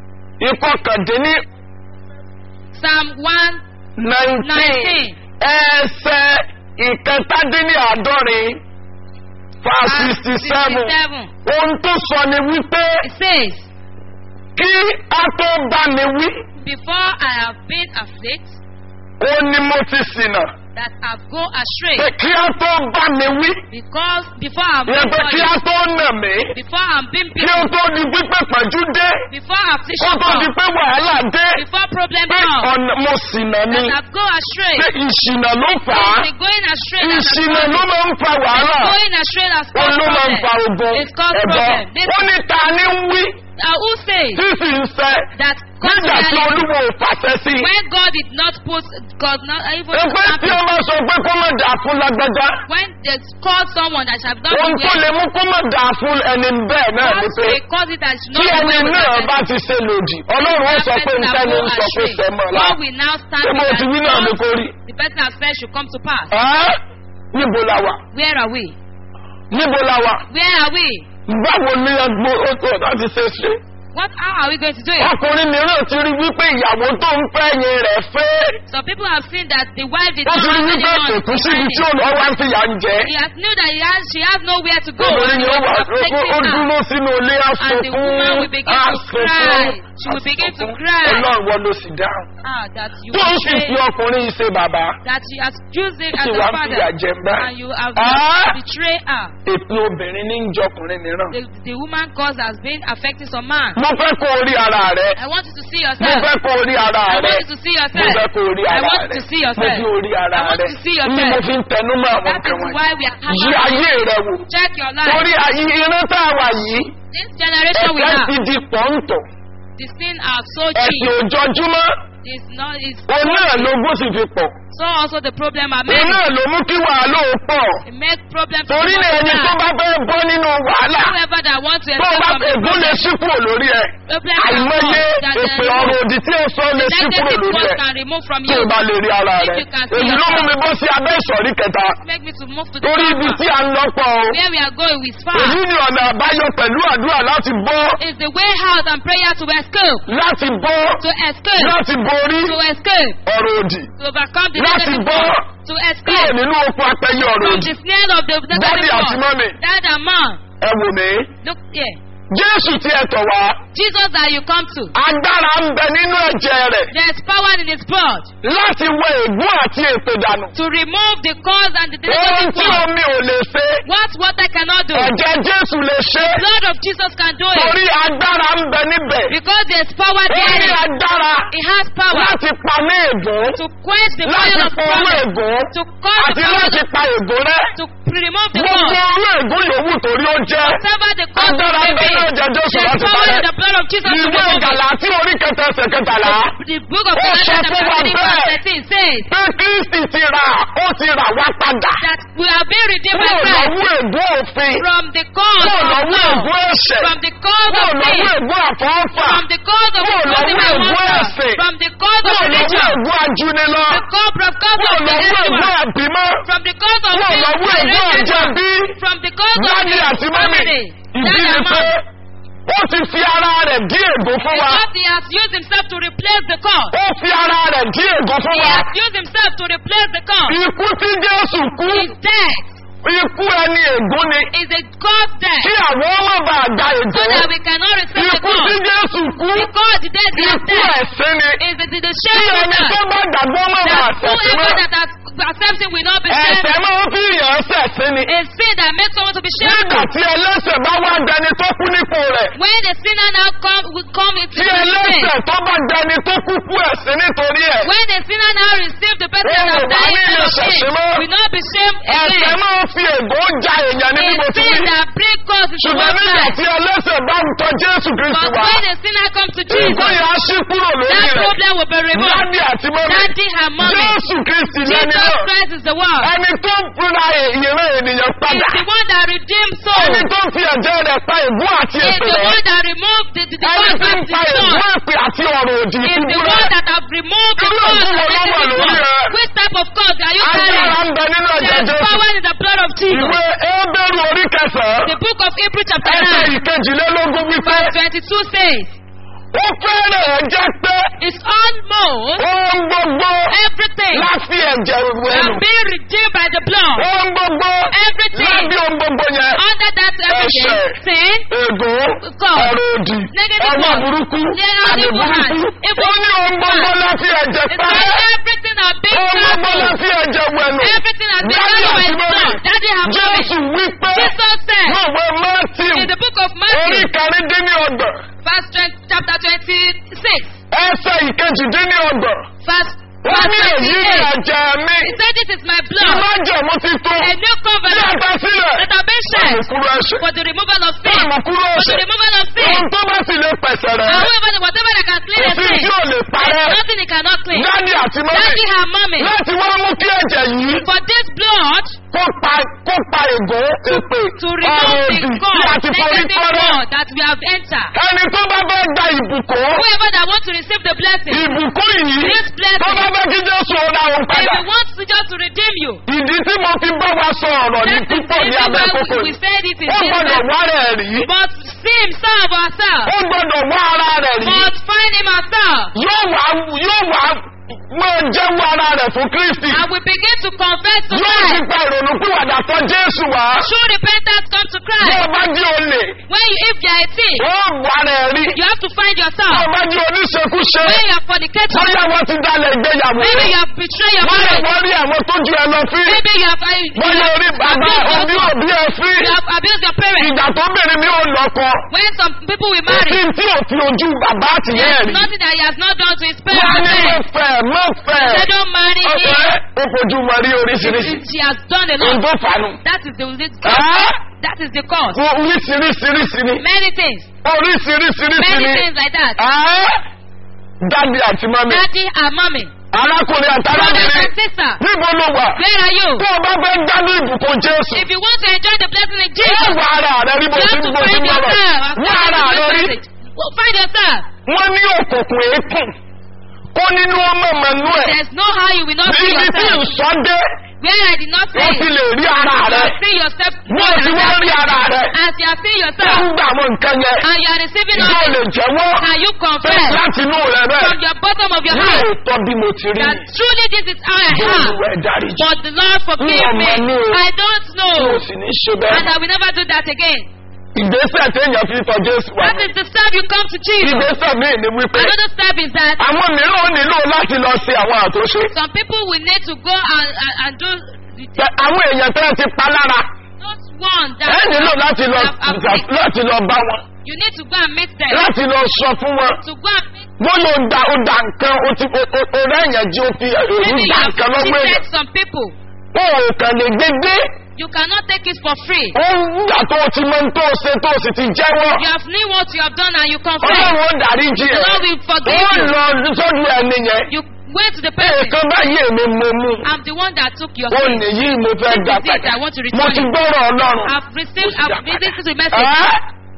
ìfọkàndínní Psalm 1. nineteen ẹsẹ̀ ìkẹtàdínní àádọ́rin fa sixty seven 67. ohun tó sọ ni wípé It says, kí a tó bá mi wí Before I have been afflicted, ó ní mo ti ṣìnà that have go astray pé kí á tó bá mi wí because before I'm ìyẹn being pé kí á punished, tó nà mí before I'm being kí ó beaten, tó di pípẹ́ pẹ̀jú dé before kó affliction tó di comes, pé wàhálà dé before problem pé comes, ọ̀nà mo ṣìnà ni that have go astray. pé ìṣìnà ló fà á It's the going astray that has ìṣìnà ló caused máa ń fa wàhálà Going astray has ó caused ló máa ń fa problem. ogun It's caused ẹ̀bọ problem. This ó ní ta ni ń wí uh, who says tí sì ń fẹ́ that nígbà tí contrary olúwo ò fàṣẹ sí i. when God did not put God not even Ẹgbẹ́ tí ó máa sọ pé kó má dà fún lágbájá. when they call someone that shall not Ohun be tó lè where mú kó má dà fún ẹni bẹ́ẹ̀ náà ni God pé may cause it that should tí not be ẹni well with náà that bá person. ti ṣe lòdì. Ọlọ́run ó That sọ pé person that nítẹ́ni go ń sọ pé astray. sẹ́mọ̀ la. God will now stand Ṣé mo with ti wí that náà ni God, kò rí? the person has said should come to pass. Ẹ́ níbo la wà? Where are we? Níbo la wà? Where are we? Báwo ni ẹgbẹ́ oṣù ọ̀dà ti ṣe ṣe? What how are we going to do it? Ọkùnrin mìíràn ti rí wípé ìyàwó tó ń fẹ́ yẹn rẹ̀ fẹ́. Some people have seen that the wife did Ó not ti rí have wípé anyone kò tún síbi behind tí it. ó lọ wá ń fìyà ń jẹ. He has knew that he has, she has nowhere to go. Obìnrin and he yóò wà was ó protecting ó her. dúró sínú ilé And the woman will àsopún begin to cry. She will begin to cry. Ọlọ́run wọ́n ló sì dáhùn. Ah, that you Tó ń sì betray, fi ọkùnrin yìí ṣe bàbá. that you has used him as Sì a wá ń father, fìyà jẹ ń bá. and you have Ah! betrayed her. Èpè obìnrin ní ń jọkùnrin mìíràn. The, the woman cause has been affecting some man. Mo fẹ́ kó o rí ara rẹ̀. I want you to see Mo yourself. fẹ́ kó o rí ara I rẹ̀. want you to see Mo yourself. fẹ́ kó o rí I ara want you rẹ̀. to see Mo yourself. fi orí ara I want rẹ̀. you to see Ní mo yourself. fi ń tẹnu mọ́ àwọn That nǹkan is wọ̀nyí. why we are Yí having ayé rẹ̀ wò. check your life. Torí ayé irun tá a wà yìí. This generation we Ẹ̀fẹ́ have, ti di pọ̀ǹtọ̀. the sin are so Ẹ̀sìn cheap. òjọ́júmọ́. It's not. It's Òun náà lógún sì fi pọ̀. so also the problem are Òun many. náà ló mú kí wàhálà ó pọ̀. It make problem for Torí ní ẹni tó bá fẹ́ bọ́ nínú wàhálà. Whoever that wants to Tó escape bá from the ègún lè problem, ṣí kúrò lórí ẹ̀. problem Àìmọye that èpè ọ̀rọ̀ òdì tí ó sọ lè ṣí kúrò negative lórí words ẹ̀. can remove from Tí you. o bá lè rí ara If rẹ̀. you can see Èyí ló mú mi bọ́ sí abẹ́ ìsọ̀rí kẹta. Make me to move to the Torí ibi front. tí a ń lọ́pọ̀ o. Where we are going is far. Èyí ni ọ̀nà àbáyọ pẹ̀lú àdúrà láti bọ́. It's the way out and prayer to escape. Láti bọ́. To escape. Láti borí To escape. ọ̀rọ̀ òdì. To overcome the Láti negative bọ́. words. To Kúrò escape nínú oko apẹyẹ ọ̀rọ̀ from òdì. the snare of the Dádì negative àti words. mọ́mì. Dad and mom. Ẹ wò mí. Look here. Jésù tí ẹ tọ̀ wá. Jesus that you come to. Agbára ń bẹ nínú ẹ̀jẹ̀ rẹ̀. There's power in his blood Láti wẹ ègún àti èpè dànù. to remove the cause and the Ohun negative tí words. omi ò lè ṣe. What water cannot do. Ẹ̀jẹ̀ Jésù lè ṣe. blood of Jesus can do it. Torí agbára ń bẹ níbẹ̀. Because there's power Ó ní there. agbára It has power láti pa ní ègún. to quench the Láti fire of fọ orú problem. ègún. To cause the Àti power láti pa ègún rẹ̀. to remove the Gbogbo cause. orú ègún yòówù torí ó jẹ́. Whatever the cause Agbára may ń bẹ be. ní ẹ̀jẹ̀ Jésù There's láti power parẹ́. in the blood of Jesus to Ìwé remove it. ìgàlà tí orí kẹta ẹsẹ̀ kẹtàlá. The book of Ó Galatians sọ chapter fún wa 3 bẹ́ẹ̀. verse 13 says Pé Kristi ti rà ó ti rà wá padà. that we are being redeemed by Kúrò Christ lọ́wọ́ ègún òfin. from the cause Kúrò of lọ́wọ́ law, ègún ẹ̀ṣẹ̀. from the cause Kúrò of lọ́wọ́ sin, ègún àfọ́fà. from the cause of Kúrò imposing lọ́wọ́ my ègún monster, ẹ̀sìn. from the cause of Kúrò lọ́wọ́ religion, ègún ajúnilọ. the cause of cause Kúrò of the lọ́wọ́ ègún ritual, àbímọ́. from the cause of Kúrò being lọ́wọ́ ègún generated àjẹbí. from the cause of Dádì being àti mọ́mì. family. Ìdí Dad ni and pé mom. ó ti fi ara rẹ̀ dí ègún fún wa. Because he has used himself to replace the cause. Ó fi ara rẹ̀ dí ègún fún He wa. has used himself to replace the cause. Ikú tí Jésù kú. His death Ikú ẹni ègún ni. is a cause death. Kí àwọn ọmọ bá gba So ègún. that we cannot receive the Ikú tí cause. Jésù kú. Because the death is Ikú death. ẹ̀sìn ni. Is the, the, the Kí shame of ẹni tó death. bá gbàgbọ́ mọ̀ bá That àṣẹ̀sìn whoever náà. that has accepted will not be Ẹ̀sẹ̀ shamed. máa ń fi yàn ṣẹ̀sìn ni. A sin that makes someone to be Nígbà shameful. tí ẹlẹ́sẹ̀ bá wá dẹni tó kú nípò rẹ̀. When the sinner now come, will come into Tí the sin. ẹlẹ́sẹ̀ tó bá dẹni tó kú kú ẹ̀sìn nítorí ẹ̀. When the sinner now receive the person Oh, that has died wàá instead nílò of sin, ṣẹ̀ṣẹ̀ mọ́. will not be shamed Ẹ̀sẹ̀ again. máa ń fi ègún ja èèyàn ní bí mo A ti sin wí. that bring cause into Ṣùgbọ́n one's nígbà life. tí ẹlẹ́sẹ̀ bá ń tọ́ Jésù Kristi But wá. when the sinner comes to Jesus, Ègún yẹn á ṣí kúrò lórí that rẹ̀. problem will be removed. Dádì àti mọ́mí. Daddy and mommy. Jésù Kristi lẹ́ni Jesus náà. Christ is the one. Ẹni tó ń fúnra ìran ènìyàn He's padà. the one that redeemed souls. Ẹni tó ń fi ẹ̀jẹ̀ rẹ̀ pa ègún àti He's èpè the rẹ̀. one that removed the, the, the Ẹni cause tí ń of the pa ègún soul. èpè àti ọ̀rọ̀ òdì He's the ìfúnra. one that have removed the Irú cause ègún of wo ló wà negative lórí one. rẹ̀? Which type of cause are you Agbára carrying? ń bẹ nínú ẹ̀jẹ̀ There's Jésù. power in the blood of Jesus. Ìwé Ébẹ́rù orí kẹsàn-án. The book of Hebrew chapter Ẹsẹ̀ 9 ìkejìlélógún wípé verse 22 says, ó fẹ́rẹ̀ jẹ́ pé It's almost ohun gbogbo everything láti ẹ̀jẹ̀ wẹ̀lú. have been redeemed by the blood. Ohun gbogbo Everything lábí ohun gbogbo yẹn. under that everything, Ẹ̀ṣẹ̀. sin, Ègún, God. ọ̀rọ̀ òdì, Negative ọmọ one. burúkú, Yeah, àmì evil hand. burúkú. Evil Ó ní ohun gbogbo hand. láti ẹ̀jẹ̀ it's parẹ́. like everything have been Ohun gbogbo gbogbo lọ soul. sí ẹ̀jẹ̀ wẹ̀nu. Everything has been Daddy done àti with mọ́mí. blood. Daddy have Jésù mommy. wípé Jesus said lọ́wọ́ Matthew in the book of orí Matthew, kẹrìndínlọ́gbọ̀n verse 20, chapter 26, ẹsẹ̀ ìkejìdínlọ́gbọ̀n. verse, Wọ́n ní verse èyí ní 28. ẹ̀jẹ̀ mi. He said, This is my blood, Ìmájẹ̀mú ti tó. a new covenant Yàtọ̀ sílẹ̀. that have been Fún shed ìkúrú ẹ̀ṣẹ̀. for the removal of Fún sin. ìmùkúrú For the ẹ̀ṣẹ̀. removal of sin. Ohun tó bá sì lè pẹ̀sẹ̀ rẹ̀. However, whatever that can clean Kò a sí sin, tí ò lè there's parẹ́. nothing it cannot clean. Dádì àti mọ́mí. Daddy her mommy. Láti wá mú kí ẹ̀jẹ̀ yìí For this blood kó pa kó pa ègún èpè to ọ̀rọ̀ remove òdì the tí God, a ti forí negative kọ́rọ́. God that we have entered. Ẹni tó bá fẹ́ gba ìbùkún. Whoever that wants to receive the blessing, Ìbùkún yìí This blessing. tó bá fẹ́ kí Jésù ọ̀dà òun if padà. he wants to just to redeem you, Ìdí tí mo fi bá wa sọ ọ̀rọ̀ ní that is the púpọ̀ ní reason abẹ́ why kókó we, we yìí. said it in Ó this gbọ́dọ̀ verse. wá rẹ̀ rí. But see himself ourselves. Ó gbọ́dọ̀ wá ara rẹ̀ rí. But find him ourselves. Yóò wá yóò wá máa jẹ́wọ́ ara rẹ̀ fún Kristi. And we begin to confess to Yóò fi Christ. gba ìrònú pìwàdà tọ́ Jésù wá. True repentance comes to Bí o Christ. bá jí olè, When you, if you are a thief, ó wà rẹ̀ rí. you have to find Bí o yourself. bá jí oníṣekúṣe, When you are fornicator, bóyá wọ́n ti dalẹ̀ ìgbéyàwó. maybe you have betrayed your Bóyá marriage. wọ́n rí àwọn tó ju ẹ lọ fí. Maybe you have, uh, you Bóyá have orí bàbá abused òbí your òbí ẹ fí. You have abused your parents. Ìgbà tó bèrè mi ò lọ́kọ. When some people will Kò sí marry, tí ò fi ojú bàbá àtìyẹ́ there's rí. nothing that he has not done to his Wọ́n á parents. ní mo fẹ́ mọ́ fẹ́. They don't marry him. Ọ̀sẹ̀ ó fojú mọ rí oríṣiríṣi. She has done a Ohun lot. tó fanu. That is the Ẹ́ that is the cause. wo oríṣiríṣiríṣi ni. Many things. Oríṣiríṣiríṣi Many ni. things like that. Ẹ́ dádì àti mọ́mí. Daddy and mommy. Arákùnrin àti Brothers arábìnrin. and sisters. Níbo ló wà? Where are you? Tó o bá fẹ́ gbádùn ìbùkún Jésù. If you want to enjoy the blessing in Yóò Jesus, wá ara rẹ rí bó you ti have ń to bó ti find ń bọ̀rọ̀. yourself. Wá ara According rẹ to rí. this message. Well, Find yourself. Wọ́n ní òkùnkùn èékùn. Kó nínú ọmọ mẹ́nu ẹ̀. There's no how you will not see Ibi tí yourself. ìsọdé, Where I did not say wọ́n ti it. lè rí ara You rẹ. are seeing yourself. Wọ́n ti wá rí ara rẹ. As you are seeing Tó yourself. ń gbà àwọn nǹkan yẹn. And you are receiving Ìjọ all lè this. jẹ́wọ́. Can you Pé confess láti inú rẹ from bẹ́ẹ̀. your bottom of your heart Lóòótọ́ bí mo ti rí. that truly this is how I am? Olúwa ẹ̀ dáríjì. But the Lord forgive Wọ́n me. mọ̀ ní o. I don't Tí o know. sì ní ṣe bẹ́ẹ̀. And I will never do that again. Ìgbésẹ̀ téèyàn fi tọ Jésù wá. That is the step you come to Jesus. Ìgbésẹ̀ míì ni wípé. Another step is that Àwọn mìíràn ó nílò láti lọ ṣe àwọn àtúnṣe. some people will need to go and, and, and do the, Pé Àwọn èèyàn tẹ́lẹ̀ ti pa lára. not one Ẹ that nílò láti lọ have afflicted. láti lọ bá wọn. You need to go and meet them. Láti lọ sọ fún wọn. To go and meet Wọ́n lò da ó da nǹkan ó ti ó ó rẹ̀ yẹn jí ó fi èrú Maybe you da have nǹkan lọ́gbọ́n cheated èèyàn. some people. Wọ́n ò kàn lè gbégbé. You cannot take it for free. Ó ń gbà tó o ti mọ ohun tó o ṣe tó o sì ti jẹ́wọ́. You have knew what you have done and you confess. Ọlọ́run ó dáríjì The ẹ̀. Lord will forgive Wọ́n you. lọ sọ́dún ẹni yẹn. You went to the person. Nǹkan báyìí èmi mo mú. I'm the one that took your Ó sin. nìyí mo fẹ́ This gbà is it. padà. I want to Mo return ti it. gbọ́rọ̀ Ọlọ́run. I've received, Mo ti dá I've listened to the message. Ẹ́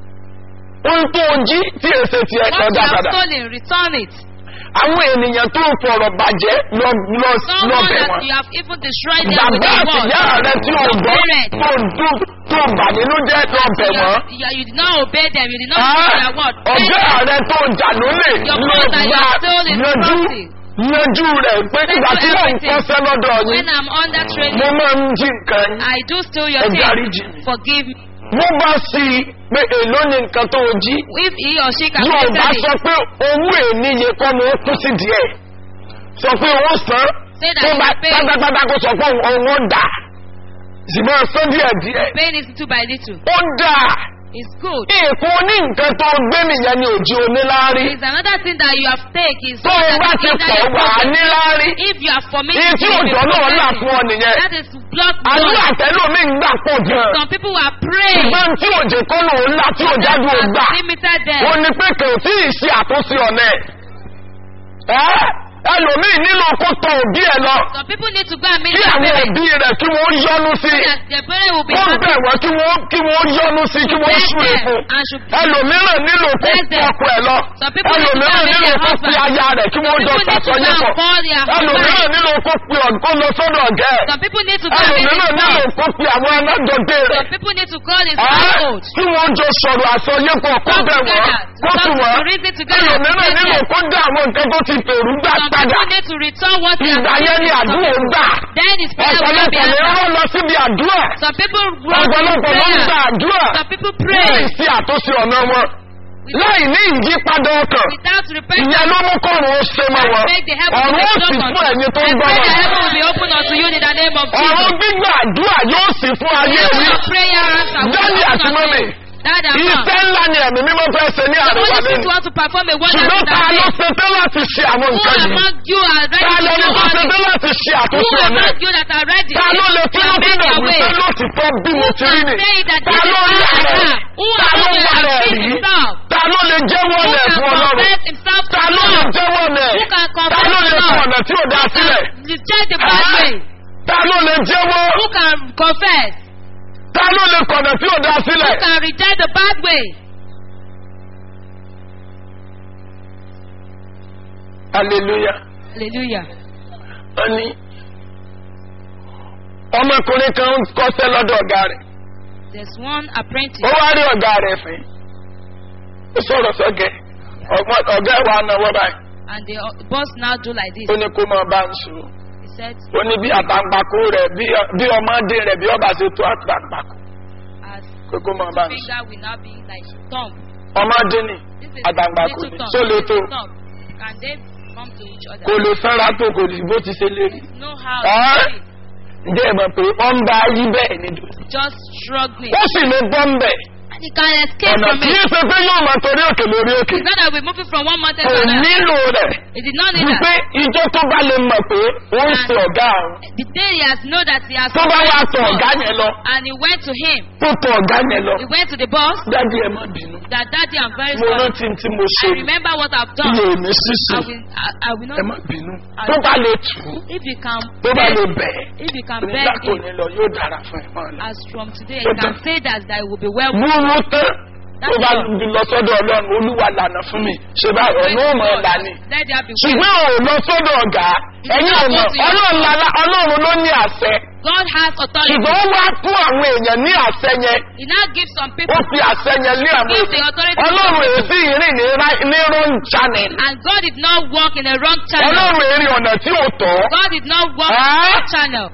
ohun tó o jí tí èsè tiẹ̀ What kan you dá have padà. stolen, return it. Àwọn ènìyàn tó fọ̀rọ̀ bàjẹ́ lọ lọ lọ Someone bẹ̀ that wọ́n. you have even destroyed them with Bàbá your àti word. ìyá rẹ tí o Your gbọ́ parents. tó dùn tó bà nínú jẹ́ lọ bẹ̀ You, wọ́n. have- you, you did not obey them. You did not Ẹ́ obey their word. ọjọ́ rẹ tó jà lólè Your ló father, gbà your soul is yanjú property. yanjú rẹ̀ pé ìgbà tí mò ń kọ́sẹ́ lọ́dọ̀ yín When I'm under training, mo máa ń jí nǹkan yín. I do steal your Ẹ things. dáríjì mi. Forgive me. Mo bá sí i pé èló ni nǹkan tó o jí. If he or she can Yóò bá it, sọ pé owó ènìyàn kọ́ ni ó kú sí díẹ̀. Sọ pé owó san. Say that Tó you bá will pay. pátápátá kó sọ pé owó dà. Sì máa san díẹ̀ díẹ̀. paying it little by little. Ó dà. It's good. Èèkó ní nǹkan tó gbé nìyẹn ni òjì oníláárí. It's another thing that you have taken is Tó o that bá you ti hinder pọ̀ your wà á progress. níláárí. If you are Iye fomenting tí to be òjò náà là progressing, fún ọ nìyẹn. that is blood Àdúrà blood. tẹ́lómi ń gbà pọ̀ gan. Some people are praying. Ṣùgbọ́n tí òjò kọ́ ló ń là tí òjáde ò gbà. limited them. ó ní pé kò tí ì ṣe àtúnṣe ọ̀nà ẹ̀. ẹ́ ẹlòmíì nílò kó tọ òbí ẹ lọ Some people need to go and meet kí their àwọn parents. òbí rẹ̀ kí wọ́n yọ́nú sí So that their parents will be kó happy. bẹ̀ wọ́n kí wọ́n kí wọ́n yọ́nú sí kí wọ́n Bless súre them fún. and should ẹlòmíràn nílò kó Bless them. ọkọ ẹ lọ Some people need to ẹlòmíràn go and meet nílò their kó pe husband. aya rẹ̀ kí Some wọ́n jọ people need to go sàtọ́yé and pọ̀ call their ẹlòmíràn husband. nílò kó pe ọ̀gbọ́n lọ sọ́dọ̀ ọ̀gá ẹ̀ Some people need to go and meet ẹlòmíràn his nílò boss. kó pe àwọn alájọgbé rẹ̀ Some people need to call his ẹ́ household. kí wọ́n jọ sọ̀rọ̀ àsọyépọ̀ kó Come bẹ̀ wọ́n together. kó tù Come wọ́n to reason together. ẹlòmíràn nílò kó dá àwọn nǹkan tó ti fèrú gbà Some padà people need to return what they ìgbà have yẹn ni given to àdúrà some ń gbà people. Then his prayer will not be ọ̀pọ̀lọpọ̀ ni answered. wọ́n lọ síbi àdúrà Some people run to ọ̀pọ̀lọpọ̀ ló ń prayer. gba àdúrà Some people pray. láì sí àtúnṣe ọ̀nà wọn láì ní ìyípadà ọkàn without repentance. ìyẹn ló mú kọ́run ó ṣe mọ́ wọn Make the heaven ọ̀run ó sì open fún ẹ̀yin tó ń I gbọ́ pray wọn that heaven will be open unto you in the name of ọ̀run Jesus. gbígbà àdúrà yóò sì fún ayé Heaven mi of prayer answer will Daddy open àti unto mọ́mì, you. Dad and mom. iṣẹ́ ńlá ni ẹ̀mí mímọ́ fẹ́ ṣe ní The àríwá Holy Spirit lẹ́nu want to perform a wonder ṣùgbọ́n in ta that ló day. ṣe tán láti ṣe àwọn Who nǹkan yìí among you are ready ta to ló do ní kó all ṣe this? tán láti ṣe Who àtúnṣe ọ̀nà among you that are ready ta ló lè to tún amend nínú their way? wípé lóòtítọ́ bí mo ti rí ni Say that ta this is ló how rí I ààrẹ am. Who ta ló among you wà has rẹ̀ seen rí himself? ta ló lè jẹ́wọ́ Who rẹ̀ can fún ọlọ́run confess himself to ta ló lè God? jẹ́wọ́ rẹ̀ Who can ta confess ló to lè God? fún ọ̀nà tí ò dá sílẹ̀ Reject the bad Ah. way. ta ló lè jẹ́wọ́ Who can confess? ta ló lè kọ̀nà tí ò dá Who sílẹ̀ can reject the bad way? hallelujah Hallelujah. wọ́n ní ọmọkùnrin kan ń kọ́sẹ́ lọ́dọ̀ ọ̀gá rẹ̀ There's one apprentice. ó wá rí ọ̀gá rẹ̀ fín ó sọ̀rọ̀ sọ́gẹ̀ ọmọ- ọ̀gá ẹ̀ wà náwó báyìí And the uh, boss now do like this. ó ní kó máa bá ń sùn He said, ó ní bí àtàǹpàkò rẹ̀ bí- bí ọmọdé rẹ̀ bí ọba ṣe tó àtàǹpàkò as pé kó máa bá ń sùn finger will now be like thumb. ọmọdé ni This is àtàǹpàkò little ni thumb. tó lè tó little thumb. Can they come to each other? kò lè sanra tó kò lè bó ti ṣe lérí Know how Ah. to do it. ǹjẹ́ ẹ mọ̀ pé ó ń bá yí bẹ́ẹ̀ ni dòdò Just struggling. ó sì lè bọ́ ń bẹ̀ And he can escape ọ̀nà from tí it. í ṣe pé yóò máa torí òkè lórí òkè It's not that we're moving from one mountain kò to another. nílò rẹ̀ He did not need wípé that. ìjọ tó bá lè mọ̀ pé ó ń ṣe ọ̀gá àwọn The day he has known that he has tó bá wá offended tọ̀ God, ọ̀gá yẹn lọ and he went to him. tó tọ̀ ọ̀gá yẹn lọ He went to the boss. dájú ẹ má bínú That daddy, I'm very mo sorry. rántí tí mo ṣe I remember what I've iye done. èmi sísè I will, I, I will ẹ not. má bínú tó bá lè tù ú If you can tó bá lè beg, bẹ̀ if you can nígbà beg tó him, ní lọ yóò dára fún ẹ máa lọ. as from today, Ó you can done. say that that it will be well. wúwo tán tó bá lọ sọ́dọ̀ ọlọ́run olúwa lànà fún mi ṣe bá ọ̀nà ò mọ̀ ọ̀la ni Let there be will. ṣùgbọ́n ò lọ sọ́dọ̀ ọ̀gá ẹ̀yin ò mọ̀ ọlọ́run lala ọlọ́run ló ní àṣẹ God has authority. ṣùgbọ́n ó wá fún àwọn èèyàn ní àṣẹ yẹn He now gives some ó people, fi àṣẹ yẹn lé àwọn gives the èèyàn authority to ọlọ́run some èyí people. sí ìrìn ní ra- ní wrong channel And God did not walk in a wrong channel. ọlọ́run èrè ọ̀nà tí ò tọ́ God did not walk in Ah. a wrong channel.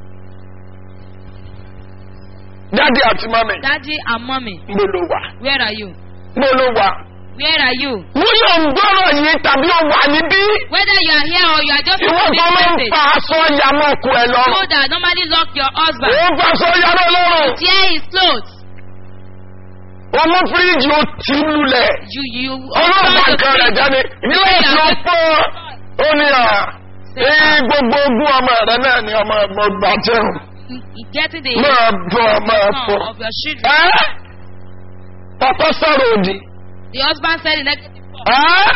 dáàdi àti mami Daddy and mommy, mo ló wà where are you? mo ló wà Where are you? bóyá ò ń gbọ́rọ̀ yìí tàbí ó wà níbí Whether you are here or you are just ìwọ listening kan to máa ń this fa message, aṣọ yamọ́ ọkọ ẹ lọ́rùn you that normally lock your husband, ó ń fa aṣọ yamọ́ lọ́rùn tear his clothes. ọmọ fíríjì ó ti lulẹ̀ You, you, ọlọ́run bá open the nǹkan rẹ̀ fridge. jáde ilé ìsìn ọ̀pọ̀ ó ní à ee gbogbo ogún ọmọ rẹ náà ni ọmọ ọmọ gbà jẹun In getting the máa bọ máa son fọ of your children. ẹ́ ọkọ sọ̀rọ̀ òdì The husband said the negative word. ẹ́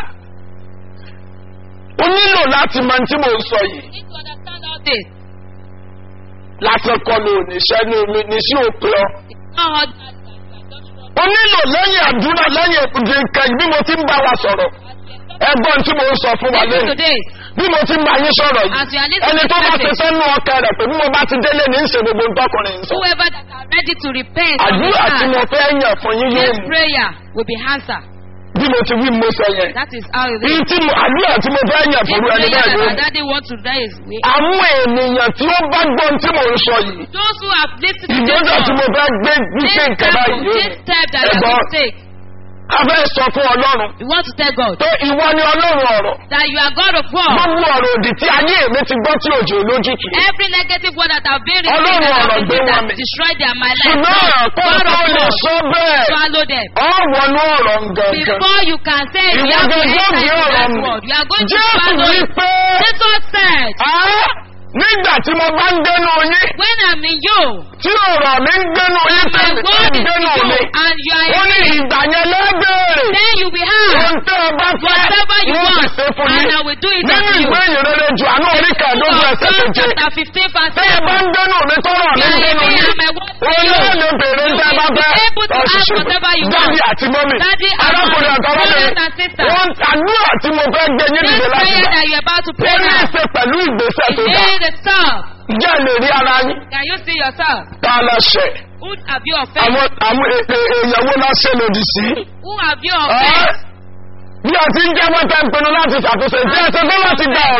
o nílò láti mọ tí mo ń sọ yìí You need to understand all this. lásán kọ ló níṣẹ́ ní omi níṣẹ́ òpin ọ. It's not hard that you are just struggling. o nílò lẹ́yìn àdúrà lẹ́yìn èkúté nǹkan bí mo ti ń bá wa sọ̀rọ̀ ẹgbọ́n tí mo ń sọ fún wa Listen lẹ́yìn to this. bí mo ti ń bá yín sọ̀rọ̀ As you are yìí listening ẹni to tó bá this ti message, sẹ́nu ọkẹ rẹ̀ pé bí mo bá ti délé ní í ṣe gbogbo ntọ́kùnrin ń sọ. whoever that are ready to repent from his àdúrà tí heart, mo fẹ́ yàn fún yín yóò this mú prayer will be answered. bí mo ti wí mo sọ yẹn. That is how it Bí is. tí mo àdúrà tí mo fẹ́ yàn This fún ẹni prayer bẹ́ẹ̀ that yóò our mú. daddy wants to raise, we, àwọn ènìyàn tí ó bá gbọ́n tí mo ń sọ yìí those who have listened to this ìgbésẹ̀ tí mo song, fẹ́ gbé wípé this nǹkan step, báyìí yóò this mú. step that you Ẹ̀gbọ́n. have to take, a fẹ́ sọ fún ọlọ́run we want to tell God pé ìwọ ni ọlọ́run ọ̀rọ̀ that you are God of war. gbogbo ọ̀rọ̀ òdì tí ayé mi ti gbọ́ tí òjò lójútùú. Every negative word that have been Ọlọ́run written that ọ̀rọ̀ have gbé been wọn that mì. destroyed their my life. ṣùgbọ́n God, àpò God tó of lè war, sọ bẹ́ẹ̀ swallow them. ọ wọnú ọ̀rọ̀ gangan. Before you can say it, you ìwọ have to gangan enter bí into ọ̀rọ̀ that mi. word. You are going to jésù swallow wí it. pé Jesus said, "Ah, nígbà tí mo bá ń dénú yín when I'm in you, tí ọ̀rọ̀ mi ń dénú yín and my tẹ̀lé tó word ń is in dénú you, mi. and you are ó in ní me, ìgbà yẹn lẹ́gbẹ̀rẹ̀. then you will have ohun tẹ́ ẹ bá fẹ́ whatever you wọ́n want, sì ṣe fún and yín. I will do it nínú unto you. ìwé ìrere jù àánú orí kẹẹ̀ẹ́dógún Of ẹsẹ̀ John keje. chapter 15 verse tẹ́ ẹ bá 7. ń dénú mi tọ́rọ̀ mi You ń are in dénú me, yín. and my word is in Òun you. náà lè bèrè ń tẹ́ bá You will fẹ́. be able to ask whatever you want. Dádì àti mọ́mì. Daddy and Arákùnrin mommy, àtàwọn brothers and sisters. Wọ́n àdúrà tí mo fẹ́ gbé yín This dìde láti prayer gbà. that you're about to Ó pray ní í now ṣe pẹ̀lú ìgbésẹ̀ is tó dá. in itself. Ǹjẹ́ ẹ lè rí ara yín? Can you see yourself? Ká lọ ṣẹ̀. Who have you offended? Àwọn àwọn è- è- èèyàn wo la ṣe lòdì sí? Who have you Ẹ́ offended? bí a ti ń jẹ́ wọ́n tẹ́ ń pinnu láti ṣàtúnṣe, jẹ́ ẹsẹ̀ tó láti gba ọ̀rọ̀.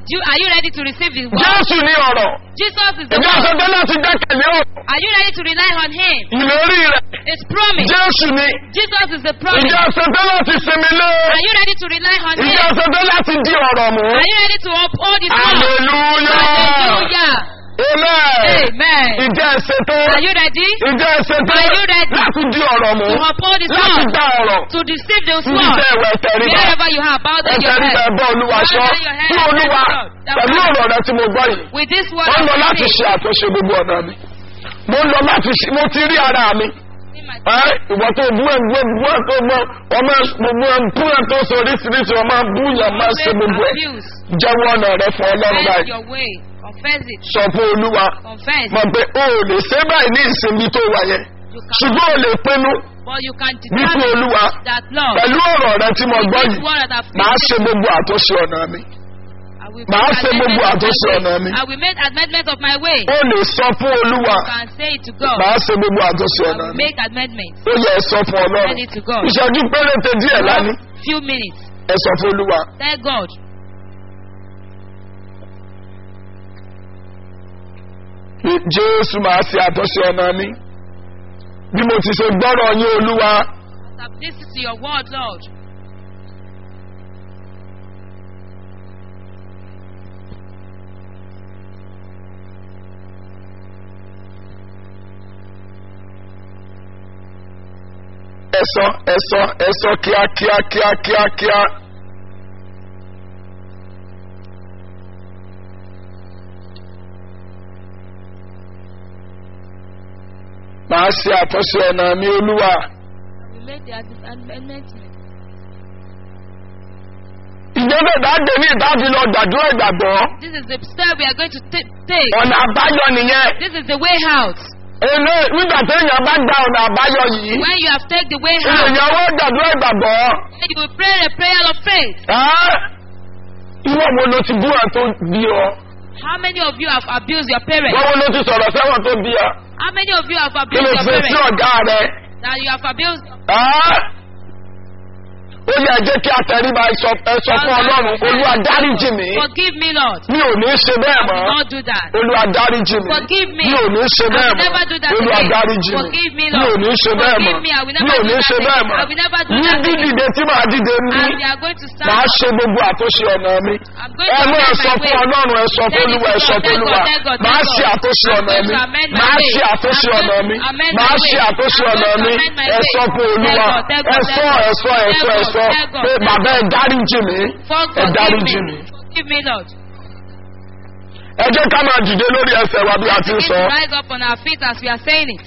Do you, are you ready to receive the word? jésù ní ọ̀rọ̀ Jesus is the ìjọ word. àṣetán láti gbẹ́kẹ̀lé ọ̀rọ̀ Are you ready to rely on Him? ìlérí rẹ̀ It's promise. jésù ní Jesus is the promise. ìjọ àṣetán láti sinmi lé Are you ready to rely on Him? ìjọ àṣetán láti di ọ̀rọ̀ mú Are you ready to uphold His word? hallelujah Hallelujah. amen Amen. ìjọ àṣetán Are you ready ìjọ àṣetán Are you ready láti di ọ̀rọ̀ mú to uphold His láti word? gba ọ̀rọ̀ To deceive the níbi word? tẹ́ ẹ̀wẹ̀ tẹ̀ríba Wherever you have, bow down your ẹ̀tẹ̀ríba head. ẹ̀bọ́ olúwa sọ Bow down your head tí and olúwa thank God. That pẹ̀lú word- ọ̀rọ̀ rẹ tí mo gbọ́ yìí With this word, mo ń lọ I láti receive. ṣe àtúnṣe gbogbo ọ̀nà mi mo ń lọ láti ṣe mo ti rí ara mi In my- ẹ ìwọ tó bú ẹ bú ẹ bú ẹ tó mọ ọmọ gbogbo ẹ bú ẹ tó sọ oríṣiríṣi ọmọ bú yẹn máa ṣe gbogbo ẹ Abuse. jẹ́wọ́ ọ̀nà rẹ fún ọlọ́run Confess báyìí your way. Confess it. sọ fún olúwa Confess. mọ̀ pé o ò lè ṣe báyìí ní ìsinmi tó wà yẹn You can, ṣùgbọ́n o lè pinnu but you can wípé determine olúwa that Lord. pẹ̀lú ọ̀rọ̀ rẹ tí mo with gbọ́ this yìí word that I've màá ṣe given gbogbo àtúnṣe ọ̀nà mi you, I will màá make ṣe gbogbo amendment of àtúnṣe my ọ̀nà way. mi. I will make amendment of my way. o lè sọ fún olúwa You can say it to God. màá ṣe gbogbo àtúnṣe I ọ̀nà will mi make amendments. ó yẹ ẹ sọ fún ọlọ́run Send it to God. ìṣẹ́jú péréte díẹ̀ lánìí Few minutes. ẹ sọ fún olúwa Tell God. pé jésù màá ṣe àtúnṣe ọ̀nà mi bí mo ti ṣe gbọ́rọ̀ yín olúwa As I've listened to your word, Lord. ẹ sọ ẹ sọ ẹ sọ kíákíá kíákíá kíá. màá ṣe àtúnṣe ọ̀nà mi olúwa. We make the amendment. ìjọba ìdájọ́ ní ìdájọ́ lọ gbàdúrà ìgbàgbọ́. This is the step we are going to ta- take. ọ̀nà àbáyọ nìyẹn. This is the way out. èlé nígbà tí èèyàn bá gba ọ̀nà àbáyọ yìí. When you have taken the way out, èèyàn wọ́n gbàdúrà ìgbàgbọ́. then you will pray a prayer of faith. Ẹ́, ìwọ wo ló ti bú ẹ tó bí ọ. How many of you have abused your parents? ìwọ wo ló ti sọ̀rọ̀ sẹ́wọ̀n tó bí ọ. How many of you have kí abused ló your ṣe sí parents? ọ̀gá rẹ. That you have abused. Ẹ́, ó yẹ jẹ́ kí atẹríba ẹ sọ ẹ sọ fún ọlọ́run olúwa dáríjì mí. Forgive me, Lord. mi ò ní ṣe bẹ́ẹ̀ I will mọ́. not do that. olúwa dáríjì mí. Forgive me. mi ò ní ṣe I bẹ́ẹ̀ will mọ́. never do that olúwa again. dáríjì mí. Forgive me, mi ò Lord. ní ṣe bẹ́ẹ̀ mọ́. Forgive me. I will mi never ò do ní that ṣe bẹ́ẹ̀ again. mọ́. I will never do ní that again. dídìde tí màá dìde ní. And we are going to stand. màá ṣe gbogbo àtúnṣe ọ̀nà mi. I'm going ẹ to mú ẹ amend sọ my fún way. ọlọ́run ẹ sọ fún Tell it olúwa to ẹ sọ God, fún tell olúwa God, tell God, tell màá God. ṣe àtúnṣe I'm ọ̀nà going mi to amend my màá way. ṣe àtúnṣe I'm ọ̀nà going mi to amend màá my ṣe way. àtúnṣe I'm ọ̀nà going to mi amend my ẹ way. sọ fún olúwa Tell God, tell ẹ God, sọ tell ẹ sọ ẹ God, sọ ẹ sọ tell God, pé tell bàbá ẹ dáríjì mí For ẹ forgive dáríjì me. mí. Forgive me, Lord. ẹ jẹ́ ká máa dìde lórí ẹsẹ̀ wa bí a ti ń Begin sọ to rise up on our feet as we are saying it.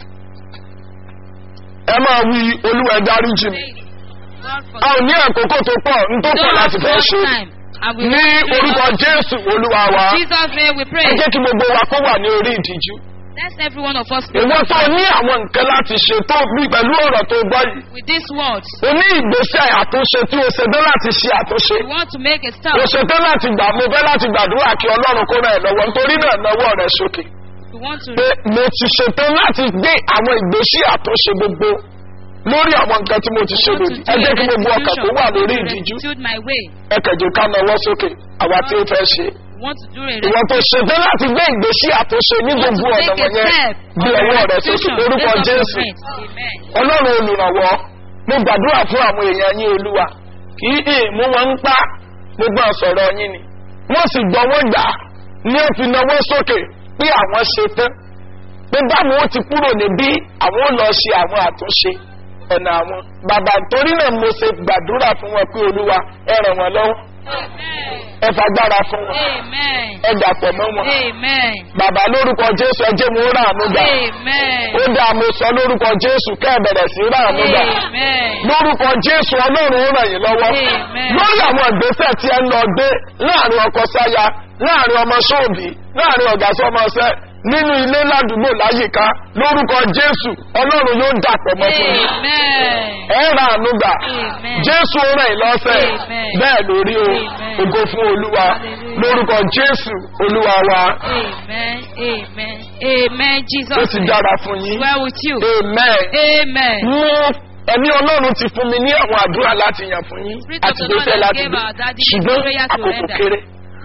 ẹ máa wí olúwa ẹ dáríjì mí. Say it. God a ò forgive ní àkókò tó pọ̀ n tó me. pọ̀ Don't láti have fẹ́ much ṣe time. And we ní will pray. orúkọ jésù olúwa wa Jesus' name we ẹ pray. jẹ́ kí gbogbo wa kó wà ní orí ìdíjú. Let's every one of us pray ìwọ tó ní àwọn nǹkan láti ṣe tó bí pẹ̀lú ọ̀rọ̀ tó gbọ́ yìí. with these words. o ní ìgbésẹ̀ àtúnṣe tí o ṣe tán láti ṣe àtúnṣe. We want to make a start. o ṣe tán láti gbà mo fẹ́ láti gbàdúrà kí ọlọ́run kó ràn ẹ́ lọ́wọ́ nítorí náà lọ́wọ́ rẹ̀ sókè. We want to pé mo ti ṣe tán láti gbé àwọn ìgbésẹ̀ àtúnṣe gbogbo lórí àwọn nǹkan tí mo ti ṣe want to lòdì. do ẹ jẹ́ a kí gbogbo ọkàn tó wà lórí restitution. ìdíjú. Restitute my way. ẹ kẹ̀jẹ̀ ká nawọ́ sókè àwa tí ó fẹ́ ṣe. We want to do a ìwọ tó ṣe tán láti gbé ìgbésẹ̀ àtúnṣe ní We want gbogbo to ọ̀nà take a wọ̀nyẹn step bí of ọwọ́ rẹ̀ sókè restitution lórúkọ based on your jésù. faith. Amen. ọlọ́run olùrànwọ́ mo gbàdúrà fún àwọn èèyàn yín olúwa kì í ì mú wọn ń pa gbogbo àsọ̀rọ̀ yín ni wọ́n sì gbọ́ wọ́n gbà ní ó fi náwó sókè pé àwọn ṣe tán pé báwo ó ti kúrò níbí àwọn ó lọ ṣe àwọn àtúnṣe ọ̀nà àwọn bàbá torí náà mo ṣe gbàdúrà fún wọn pé olúwa ẹ ràn wọ́n lọ́wọ́ Amen. ẹ fagbára fún wọn Amen. ẹ dàpọ̀ mọ́ wọn Amen. bàbá lórúkọ jésù ẹ jẹ́ mo rà àánú gbà Amen. ó dáa mo sọ lórúkọ jésù kẹ́ ẹ bẹ̀rẹ̀ sí rà àánú gbà Amen. lórúkọ jésù ọlọ́run ó ràn yín lọ́wọ́ Amen. lórí àwọn ìgbésẹ̀ tí ẹ ń lọ gbé láàrin ọkọ sáya láàrin ọmọ sóòbí láàrin ọ̀gá sọmọṣẹ́ nínú ilé ládùúgbò láyìíká lórúkọ jésù ọlọ́run yóò dàpọ̀ mọ́ fún yín Amen. ẹ rà àánú gbà Amen. jésù ó ràn yín lọ́sẹ̀ Amen. bẹ́ẹ̀ lórí o Amen. ògo fún olúwa Hallelujah. lórúkọ jésù olúwa wa Amen. Amen. Amen. Jesus. ó ti name. dára fún yín Well with you. amen. Amen. mú ẹ̀mí ọlọ́run ti fún mi ní àwọn àdúrà láti yàn fún yín Spirit of àti the Lord gbèsè has láti gave gbé our daddy ṣùgbọ́n prayer to àkókò render. kéré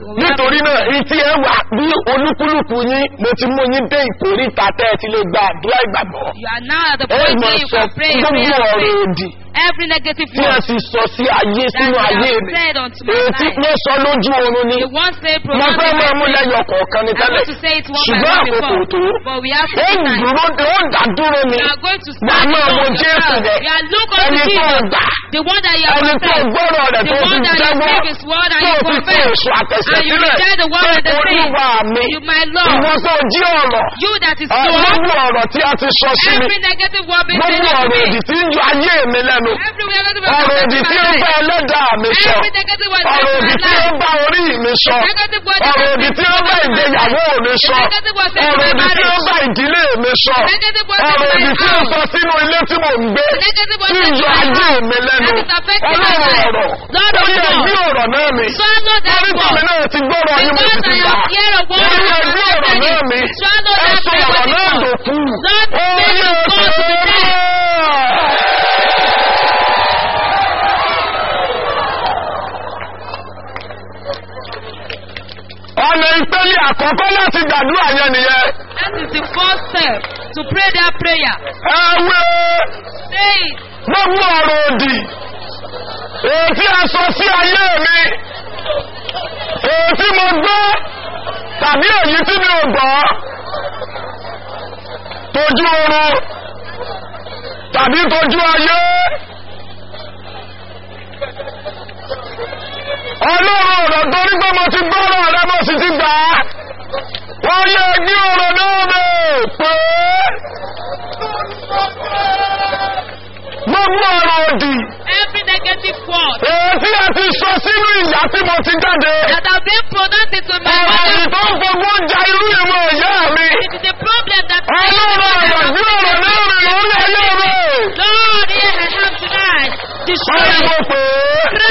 nítorí náà etí ẹ wà bí olúkúlùkù yín mo ti mú yín dé ìkórìtà tẹ́ ẹ ti lè gba àdúrà ìgbàgbọ́ You are now at the ẹ point mọ̀ where you sọ can pray a gbogbo prayer of ọ̀rọ̀ faith. òdì Every negative tí ẹ word sì sọ sí ayé that sínú you ayé have mi said unto my èyí tí life. wọ́n sọ lójú oorun ni You won't say mo fẹ́ pronounce máa mú it. lẹ́yọ̀ kọ̀ọ̀kan ní I tẹ́lẹ̀ want to say it one by ṣùgbọ́n one àkókò before, tó but we have to ó ń time. dúró ó ń dá dúró ni You are going to wà á stand máa wo on jésù yourself. rẹ You are look ẹni unto tó Jesus, gbà the one that you have ẹni tó confessed, gbọ́rọ̀ rẹ̀ the tó fi one that you jẹ́wọ́ speak his word and tó you fi kó confess, èso àtẹ̀sẹ̀ and you sílẹ̀ reject the word pé and the thing. olúwa mi You, my Lord, ìwọ tó jí ọ̀rọ̀ you that is Lord, gbogbo ọ̀rọ̀ tí a ti sọ sí mi every negative word being said gbogbo unto ọ̀rọ̀ me, òdì tí ń yọ ayé mi lẹ́nu every negative ọ̀rọ̀ word òdì being tí ó said bá ẹlẹ́dàá mi sọ every negative word ọ̀rọ̀ said òdì in tí my ó life, bá orí mi sọ negative word ọ̀rọ̀ that òdì has tí ó been bá spoken in my ìgbéyàwó life, mi sọ negative word said in ọ̀rọ̀ my òdì tí ó marriage, bá ìdílé mi sọ negative word ọ̀rọ̀ said in òdì my tí ó house, sọ sínú ilé tí mò ń gbé negative word tí said ń in yọ my ayé house, mi lẹ́nu that is affecting my ọlọ́run life. ọ̀rọ̀ Lord ó of yẹ gbé God, ọ̀rọ̀ náà mi swallow that orúkọ mi word. náà ti gbọ́rọ̀ yín mo sì Because ti I gbà am here of ó one yẹ and gbé ọ̀rọ̀ náà mi Swallow ẹ that sọ ọ̀rọ̀ náà word. dòkú Lord, ó make yẹ it go to the dead. ọ̀nà ìpele àkọ́kọ́ láti gbàdúrà yẹn nìyẹn That is the first step to pray that prayer. ẹ wé Say it. gbogbo ọ̀rọ̀ òdì èyí tí a sọ sí ayé mi èyí tí mo gbọ́ tàbí èyí tí mi ò gbọ́ tójú oorun tàbí tójú ayé ọlọ́run ọ̀rọ̀ torí pé mo ti gbọ́rọ̀ rẹ mo sì ti gbà á wọ́n yẹ gbé ọ̀rọ̀ náà bẹ̀ pé gbogbo ọ̀rọ̀ òdì Every negative word èyí tí a ti sọ sínú ìyá tí mo ti jáde that have been pronounced into my ọ̀rọ̀ mother, tó ń fogbó ja irú ìwọ̀n ìyá mi it is a problem that ọlọ́run ọ̀rọ̀ gbé ọ̀rọ̀ náà rẹ̀ lórí ayé mi Lord, here I am tonight. Destroy ọ̀rọ̀ it. mo pè é